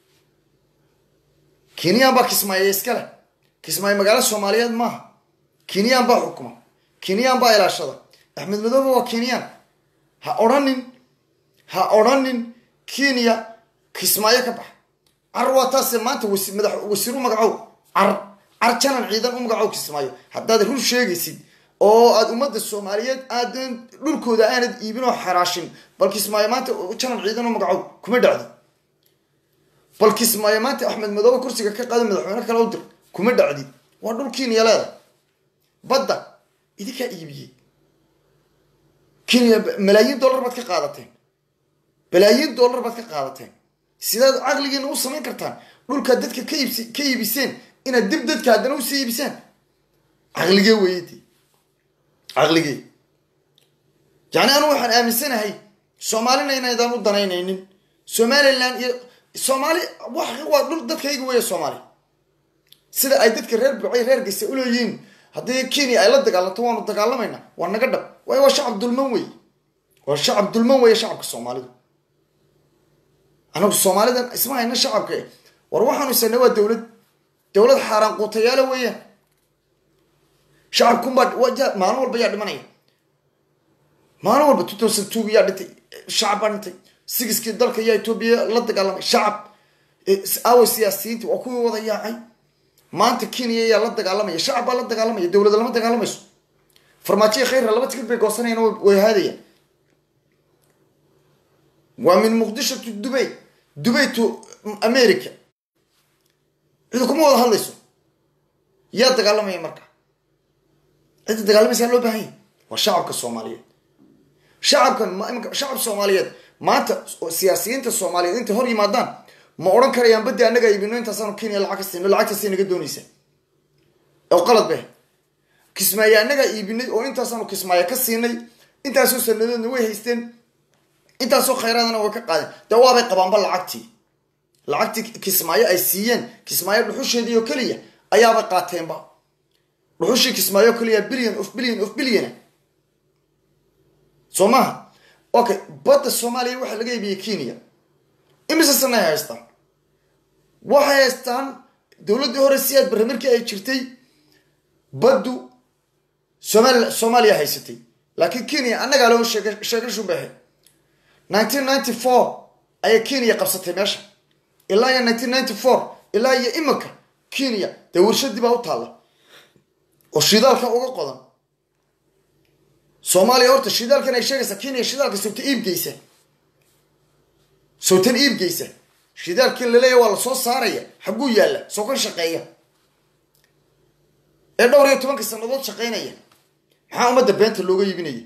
kenyaan baa kismaayo iskale kismaayo magaalo soomaaliyeed maaha kenyaan baa xukuma kenyaan baa ilaashada axmed madoobe waa kenyaan ha odhanin ha odhanin kenya kismaayo ka bax car waa taase maanta madax wasiir u magacow car car janan ciidan u magacow kismaayo haddaad run sheegaysid oo aada ummadda soomaaliyeed aadan dhulkooda aanad iibin oo xaraashin bal kismaayo maanta janan ciidan u magacow kuma dhacdi bal kismaayo maanta axmed madoobe kursiga ka qaado madaxweyne kale u dir kuma dhacdi waa dhul kenya leeda badda idinkaa iibiyey kenya malaayiin dollar baad ka qaadateen balaayiin dollar baad ka qaadateen sidaad caqligiina u samayn kartaan dhulkaad dadka ka iibs ka iibiseen inaad dib dadka haddana usii iibisaan caqligee weydi caqligee yacni anu waxaan aaminsanahay soomaalina inaydaan u danaynaynin somaliland iyo soomaali wax waa dhul dadkayga weya soomaali sida ay dadka reer bucay reer gaysa uleeyihiin haddii kenya ay la dagaalanto waanu dagaalamayna waa naga dhab waayo waa shacab dulman wey waa shacab dulman weeye shacabka soomaalidu anagu soomaalidan isma hayna shacabka war waxaanu isana waa dowlad dowlad xaaraan quutayaala weeyaan shacabkunbaa maalin walba yaa dhimanaya maalin walba two thousand two yaa dhintay shacab baa dhintay sigiskii dalka yaa etoobiya la dagaalamay shacab awa siyaasiyiinti waa kuwii wada yaacay maanta kenya yaa la dagaalamaya shacab baa la dagaalamaya dowlada lama dagaalamayso farmaajoya khayrra laba tikir bay goosanayaan way haadayaan waa min muqdisho to dubay dubay to america cidi kuma wada hadlayso yaa dagaalamaya marka cidda dagaalamaysaa loo baahanya waa shacabka soomaaliyeed shacabkan shacab soomaaliyeed maanta siyaasiyiinta soomaaliyeed intay hor yimaadaan ma odhan karayaan baddi annaga iibino intaasaanu kenya lacag ka siino lacagtaasay naga doonaysa oo qalad be kismaayo annagaa iibinay oo intaasaanu kismaayo ka siinay intaasoo sanadoodna way haysteen intaasoo khayraadana way ka qaadeen dee waabay qabaanba lacagtii lacagtii kismaayo ay siiyeen kismaayo dhuxusheedii oo keliya ayaabay qaateenba dhuxushii kismaayo oo keliya billion of billion of billion soo maha okay badda soomaaliya waxaa laga iibiyey kenya imise sana ay haystaan waxay haystaan dowladdii hore si aad barre markii ay jirtay baddu somal soomaaliya haysatay laakiin kenya annagaa loo sheeg sheegashubaahe nineteen ninety four ayay kenya qabsatay meesha ilaa iyo nineteen ninety four ilaa iyo iminka kenya dee warshadii baa u taalla oo shidaalka uga qodan soomaaliya horta shidaalkan ay sheegaysaa kenya shidaalka sawta iibgeysa sawtan iibgeysa shidaalkii laleeya waa lasoo saaraya xagguu yaalla soo kan shaqeeya ee dhowr iyo tobanka sannadood shaqaynaya maxaa ummadda beenta looga iibinaya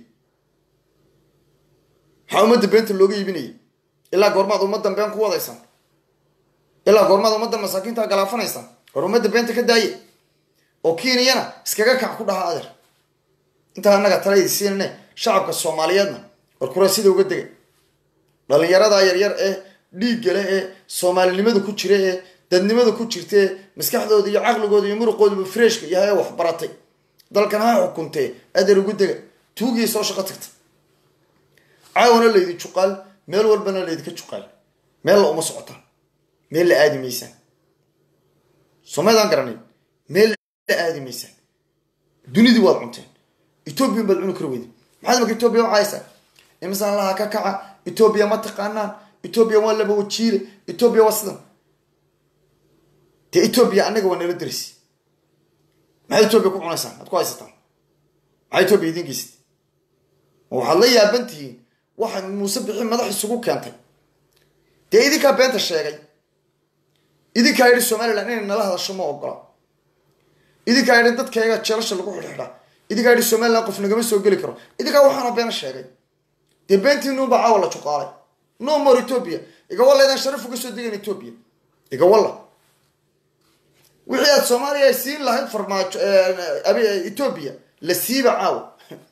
maxaa ummadda beenta looga iibinaya ilaa goormaad ummaddan been ku wadaysaan ilaa goormaad ummaddan masaakiinta galaafanaysaan war ummadda beenta ka daaye oo kiiniyana iskaga kac ku dhaha adeer intaa annaga talaydi siinane shacabka soomaaliyeedna war kura sida uga dega dhallinyarada yaryar ee dhiiggale ee soomaalinimada ku jira ee dadnimada ku jirta ee maskaxdooda iyo caqligooda iyo muruqooduba freshka yahay ee wax baratay dalkan ha xukuntee adeer ugu dega tuugii soo shaqo tagta caawana laydi juqaal meel walbana laydinka juqaal meel la uma socotaan meel la aadi maysaan somaydaan garanayn meel la aadi maysaan dunidii waad cunteen ethoobiyan baad cuni kari weyda maxaad marka etoobiya u caaysaa imisaan laha ka kaca etoobiya ma taqaanaan etoobiya waa laba wajiile etoobiya waa sidan dee etoobiya annaga waa nala derisi maxaad etoobiya ku cunaysaan aad ku haysataan maxaa etoobiya idiin geysat ma waxaad la yaaban tihiin waxa muuse bixi madax isugu keentay dee idinkaa beenta sheegay idinkaa yidhi somalilan inay nala hadasho ma ogola idinkaa yidhi dadkayga jeelasha lagu xidhxidhaa idinkaa yidhi somalilan qof nagama soo geli karo idinkaa waxaana beena sheegay dee beentiinuunbaa caawa la juqaalay no more ethoobia igawalla idaan sharaf uga soo degayn ethoobia igawalla wixii aad soomaaliya ay siin lahayd farmaajo ethoobia la siiba caawa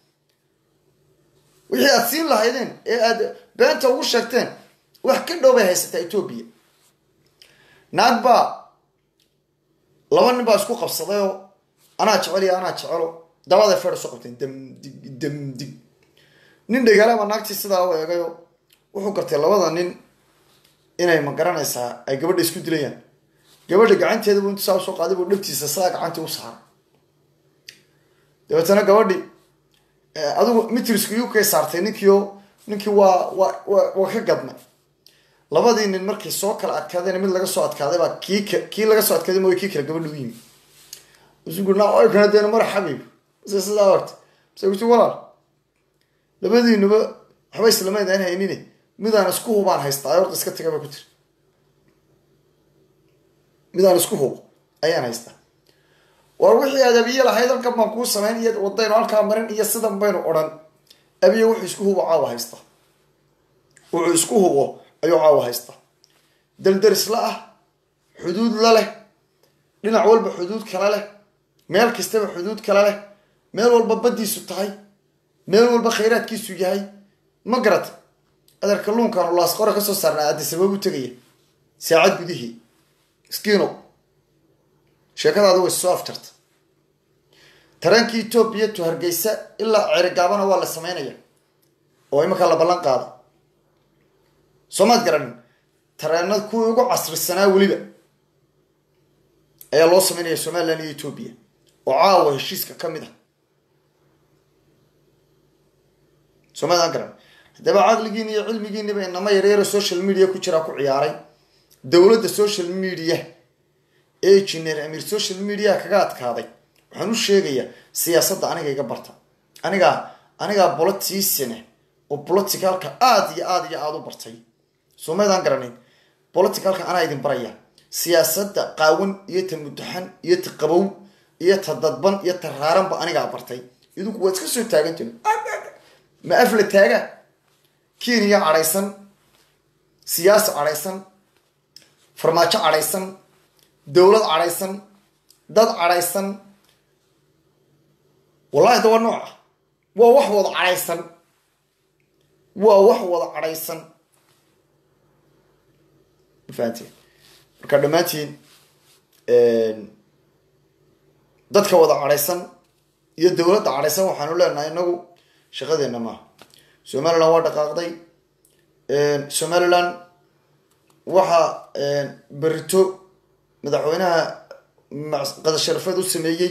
wixii aad siin lahaydeen ee aad beenta ugu sheegteen wax ka dhow bay haysataa ethoobia naag baa laba nin baa isku qabsadayoo anaa jecel iyo anaa jecelo dabaday feer isu qabteen damdig damdig nin dhagaala baa naagtii sidaa u eegayo wuxuu gartay labada nin inay ma garanaysaa ay gabadha isku dilayaan gabadha gacanteeda buu intu saa usoo qaaday buu dhabtiisa sidaa gacantii u saaray dabeetana gabadhi adigu mitrisku ukay saartay ninkiio ninkii waa waa wa waa ka gadmay labadii nin markay soo kala adkaadeen mid laga soo adkaaday baa kii k kii laga soo adkaaday mooy kii kale gabadha u yimi sugunaoykana mara xabiib mase sidaa orta mase kuti walaal labadiinuba waxba islamayd aan haynine midaan isku hubaan haystaa orda iska taga ba ku tiri midaan isku hubo ayaan haystaa war wixii aad abiye lahayd halkan baan kuu samayn iyo wadaynu halkaa marin iyo sidan baynu odhan abiye wuxuu isku hubo caawa haystaa wuxuu isku hubo ayuu caawa haystaa daldarisla ah xuduud la leh dhinac walba xuduud kala leh meel kastaba xuduud kala leh meel walba baddiisu tahay meel walba khayraadkiisu yahay ma garata adeer kalluunkaanu laasqora kasoo saarnaa addisabab u tegaya saacad gudihii iskiino sheekadaada way soo afjarta tareenkii etoobiya to hargeysa ilaa cerigaabana waa la sameynaya oo imankaa la ballan qaada soomaad garanin tareenada kuwii ugu casrisanaa weliba ayaa loo sameynaya somalilan iyo etoobiya oo caawa heshiiska ka mid ah soomaadaan garan haddaba caqligiin iyo cilmigiiniba inama yaryaro social media ku jiraa ku ciyaaray dowladda social media ee engineer amiir social media kaga adkaaday waxaan u sheegayaa siyaasadda aniga iga barta anigaa anigaa bolotisane oo politicalka aada iyo aada iyo aada u bartay soomaydaan garanayn politicalka anaa idin baraya siyaasadda qaawan iyo ta mudaxan iyo ta qabow iyo ta dadban iyo ta raaranba anigaa bartay idinku waad iska soo taagantiin ma afla taaga kenya cadhaysan siyaasi cadhaysan farmaajo cadhaysan dowlad cadhaysan dad cadhaysan wallahi da waa nooca waa wax wada cadhaysan waa wax wada cadhaysan mafahanteen marka dhammaantiin dadka wada cadhaysan iyo dowladda cadhaysan waxaanu leenahay inagu shaqadeena maaha somaliland waa dhaqaaqday somaliland waxa berito madaxweynaha qada sharafeed u sameeyey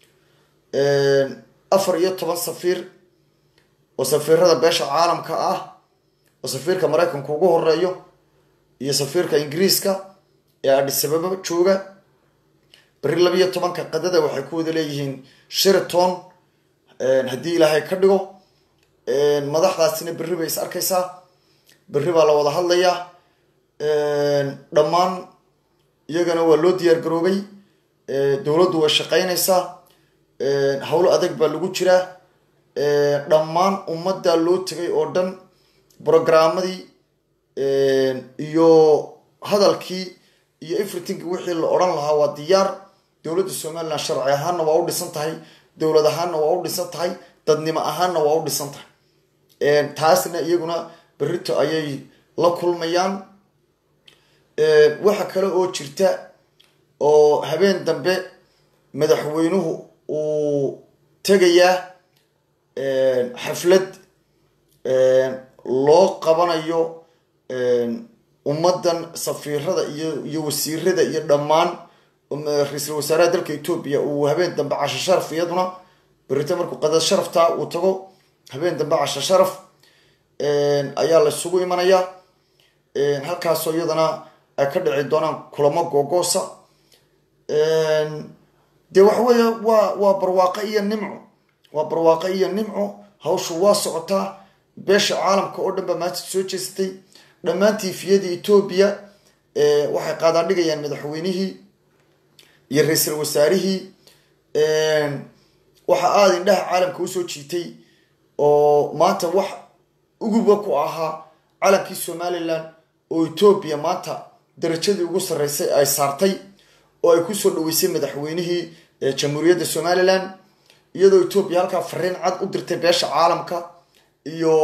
afar iyo toban safiir oo safiirada beesha caalamka ah oo safiirka maraykanka ugu horeeyo iyo safiirka ingiriiska ee adhisababa jooga beri labiyo tobanka qadada waxay ku wada leeyihiin sheraton haddii ilaahay ka dhigo madaxdaasina berri bay is arkaysaa berri baa la wada hadlayaa dhammaan iyagana waa loo diyaar garoobay dowladdu way shaqaynaysaa howlo adag baa lagu jiraa dhammaan ummaddaa loo tegay oo dhan brogaramadii iyo hadalkii iyo everything wixii la odhan lahaa waa diyaar dowladda somalilan sharci ahaanna waa u dhisan tahay dowlad ahaanna waa u dhisan tahay dadnimo ahaanna waa u dhisan tahay taasna iyaguna berrito ayay la kulmayaan waxa kale oo jirta oo habeen dambe madaxweynuhu uu tegayaa xaflad loo qabanayo ummaddan safiirada iyo iyo wasiirada iyo dhammaan ra-iisul wasaaraha dalka etoobiya uu habeen dambe casho sharaf iyaduna berito markuu qadad sharaftaa uu tago habeen dambe casho sharaf ayaa la isugu imanayaa halkaasoo iyadana ay ka dhici doonaan kulamo googoosa dee waxa weeye waa waa barwaaqo iyo nimco waa barwaaqo iyo nimco hawshu waa socotaa beesha caalamka oo dhan baa maanta soo jeestay dhammaan tiifiyada etoobiya waxay qaadaan dhigayaan madaxweynihii iyo ra-iisul wasaarihii waxa aada indhaha caalamka usoo jiitay oo maanta wax uguba ku ahaa calankii somalilan oo etoobiya maanta darajadii ugu sarreysay ay saartay oo ay kusoo dhaweysay madaxweynihii jamhuuriyadda somalilan iyadoo etoobiya halkaa fariin cad u dirtay beesha caalamka iyo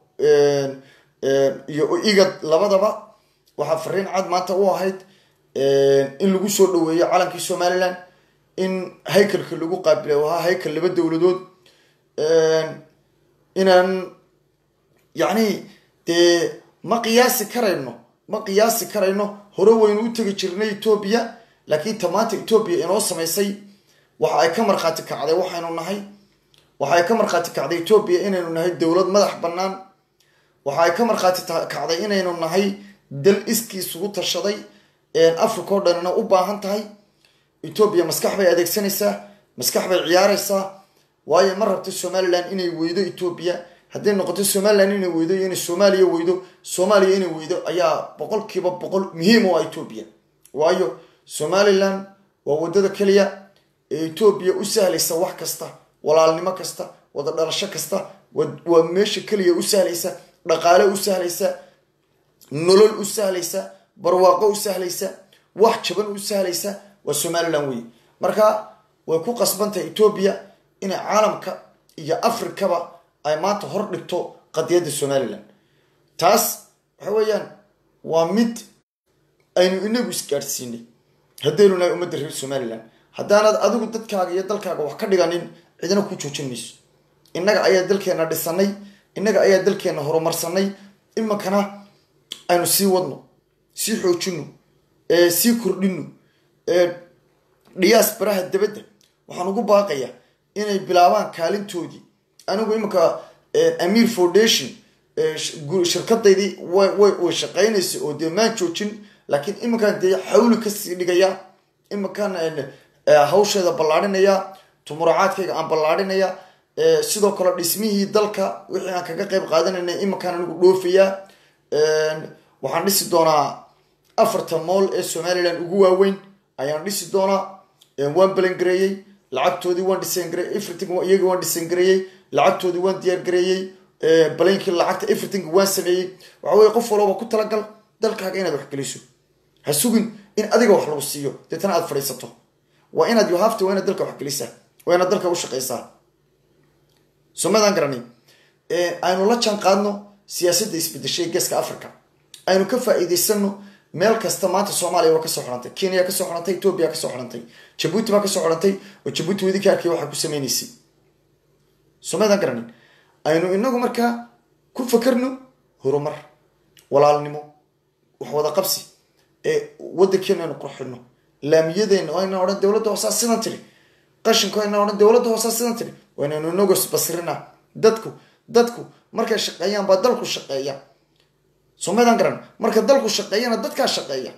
iyo igad labadaba waxaa fariin cad maanta u ahayd in lagu soo dhaweeyo calankii somalilan in haykalka lagu qaabilay oo ahaa haykal laba dowladood inaan yacni dee ma qiyaasi karayno ma qiyaasi karayno hore waynu u tegi jirnay etoobiya laakiin ta maanta etoobiya inoo samaysay waxa ay ka markhaati kacday waxaynu nahay waxa ay ka markhaati kacday etoobiya inaynu nahay dowlad madax bannaan waxa ay ka markhaati kacday inaynu nahay dal iskii isugu tashaday africa oo dhanina u baahan tahay etoobiya maskax bay adeegsanaysaa maskax bay ciyaaraysaa waayo ma rabto somalilan inay weydo etoobiya hadday noqoto somalilan inay weydo iyo inay soomaaliya weydo soomaaliya inay weydo ayaa boqolkiiba boqol muhiim u ah etoobiya waayo somalilan waa waddada keliya ee etoobiya u sahlaysa wax kasta walaalnimo kasta wada dhalasho kasta waa meesha keliya u sahlaysa dhaqaale u sahlaysa nolol u sahlaysa barwaaqo u sahlaysa wax jaban u sahlaysa waa somalilan wey marka way ku qasbantahay etoobiya inay caalamka iyo afrikaba ay maanta hor dhigto qadiyadda somalilan taas waxa weeyaan waa mid aynu inagu isgaadhsiinay haddaynu nahay ummadda reer somalilan haddaanaad adigu dadkaaga iyo dalkaaga wax ka dhiganin cidina ku joojin mayso innaga ayaa dalkeenna dhisanay innaga ayaa dalkeenna horumarsanay iminkana aynu sii wadno sii xoojino sii kordhino dhiyaas baraha dabadda waxaan ugu baaqayaa inay bilaabaan kaalintoodii anigu iminka amir foundation shirkadaydii way shaqaynaysa oo dee maan joojin laakiin iminkaan dee xawli kasii dhigaya iminkaan hawsheeda ballaadhinaya tumuracaadkayga aan ballaadhinaya sidoo kale dhismihii dalka wixii aan kaga qayb qaadanayna iminkaan anigu dhoofayaa waxaan dhisi doonaa afarta mool ee somalilan ugu waaweyn ayaan dhisi doonaa waan balangareeyey lacagtoodii waan dhisangareey everything iyaga waan dhisangareeyey lacagtoodii waan diyaargareeyey baleynkii lacagta everything waan sameeyey waxa weye qof walooba ku talagal dalkaaga inaad wax geliso ha sugin in adiga wax lagu siiyo deetana aad fadhiisato waa inaad yohafta waa inaad dalka wax gelisaa waa inaad dalka u shaqaysaa somadaan garanay aynu la jaan qaadno siyaasadda isbedeshay geeska africa aynu ka faa-iideysano meel kasta maanta soomaaliya waa kasoo xidhantay kenya kasoo xidhantay etoobiya kasoo xidhantay jabuuti baa kasoo xidhantay oo jabuuti wedi ka arkay waxaa ku sameynaysay somadaan garanay aynu inagu markaa ku fakarno horumar walaalnimo wax wada qabsi ee wadankeenu aynu qurxino laamiyadeena ayna odhan dowladda hoosaa sidan tiri qashinka ayna odhan dowladda hoosaa sidan tiri waynaynu inagu isbasrina dadku dadku markay shaqeeyaan baa dalku shaqeeya somaydaan garan marka dalku shaqeeyana dadkaa shaqeeya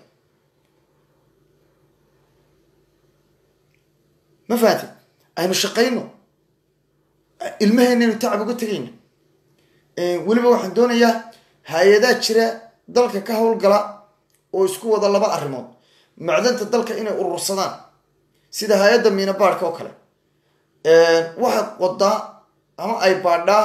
ma fahanti aynu shaqayno ilmaheynaynu tacab uga tegayna weliba waxaan doonayaa hay-adaa jira dalka ka howlgala oo isku wada laba arrimood macdanta dalka inay urursadaan sida hay-adda miinabaadhka oo kale waxay qodaa ama ay baadhaa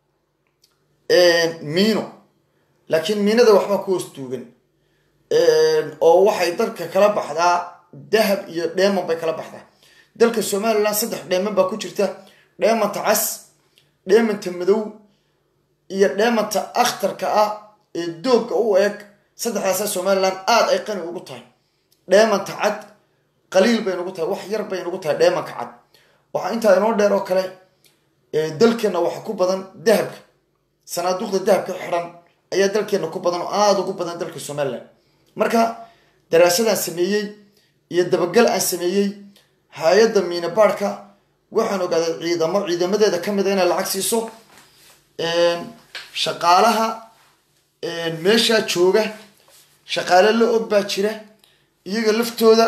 miino laakiin miinada waxbaa ku hoos duugan oo waxay dalka kala baxdaa dahab iyo dheeman bay kala baxdaa dalka somalilan saddex dheeman baa ku jirta dheemanta cas dheemanta madow iyo dheemanta akhtarka ah ee doogga u eg saddexdaasa somalilan aada ay qani ugu tahay dheemanta cad qaliil bay nugu tahay wax yar bay nugu tahay dheemanka cad waxaa intaa inoo dheer oo kale dalkeenna waxa ku badan dahabka sanaaduuqda dahabka xidhan ayaa dalkeenna ku badan oo aada ugu badan dalka somalilan marka daraasadaan sameeyey iyo dabagal aan sameeyey hay-adda miinabaadhka waxaan ogaaday ciidamo ciidamadeeda ka mid a inay lacag siiso shaqaalaha meeshaa jooga shaqaale la og baa jira iyaga laftooda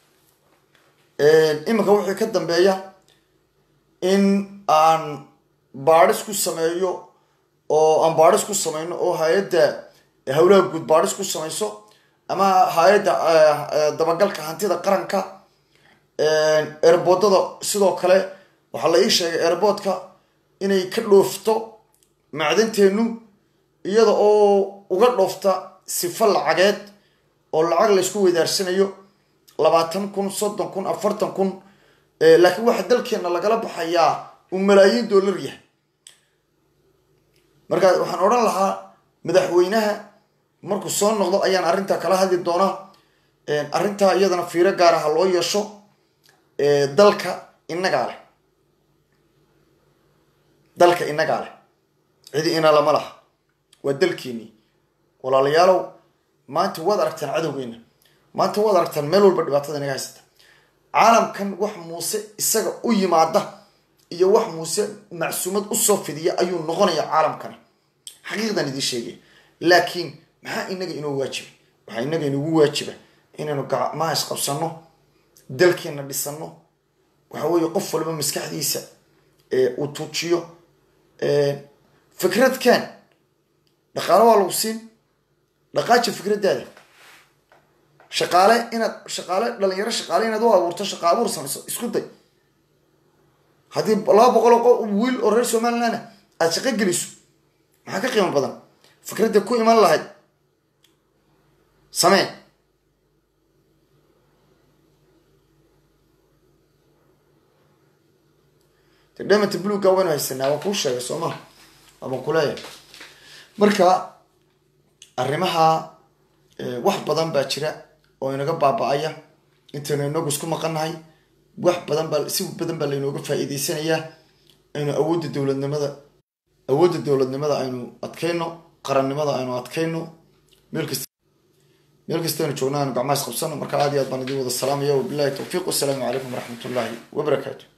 iminka wixii ka dambeeya in aan baadhis ku sameeyo oo aan baadhis ku sameyno oo hay-adda howlaha guud baadhis ku samayso ama hay-adda dabagalka hantida qaranka eerboodada sidoo kale waxaa la ii sheegay eerboodka inay ka dhoofto macdanteenu iyada oo uga dhoofta sifo lacageed oo lacag laysku weydaarsanayo labaatan kun soddon kun afartan kun laakiin waxaa dalkeena lagala baxayaa uu malaayiin dollar yahay markaa waxaan odhan lahaa madaxweynaha markuu soo noqdo ayaan arrintaa kala hadli doonaa arrintaa iyadana fiiro gaara ha loo yeesho dalka inagaa leh dalka inagaa leh cidi ina lama laha waa dalkeenii walaalayaalow maanta waad aragtaan cadowgeena maanta waad aragtaan meel walba dhibaatada inaga haysata caalamkan wax muuse isaga u yimaada iyo wax muuse macsuumad usoo fidiya ayuu noqonaya caalamkani xaqiiqdan idiin sheegaya laakiin maxaa inaga inoo waajiba waxaa inaga inugu waajiba inaynu gacmaha isqabsano dalkeena dhisano waxa weeye qof walba maskaxdiisa uu tuujiyo fikradkan dhaqaale waa lagu siin dhaqaaja fikraddaada shaqaale inaad shaqaale dhalinyaro shaqaale inaad u abuurto shaqa abuur samayso isku day haddii laba boqol oo wiil oo reer somaliland aada shaqo geliso maxaa ka qiimo badan fikradda ku iman lahayd samee de dhemanta bluga waynu haysanaa waan kuu sheegay soo maha waabaan kuleeyahay marka arrimaha wax badan baa jira oo inaga baaba-aya intaynu inagu isku maqannahay wax badan baa si badan baa laynooga faa-iideysanayaa aynu awoodda dowladnimada awoodda dowladnimada aynu adkayno qarannimada aynu adkayno meel kasta meel kastaynu joogna aynu gacmaha is qabsano marka aad iyo aad baan idin wada salaamaya wabilahi tawfiiq wasalaamu calaykum waraxmat ullaahi wabarakaatu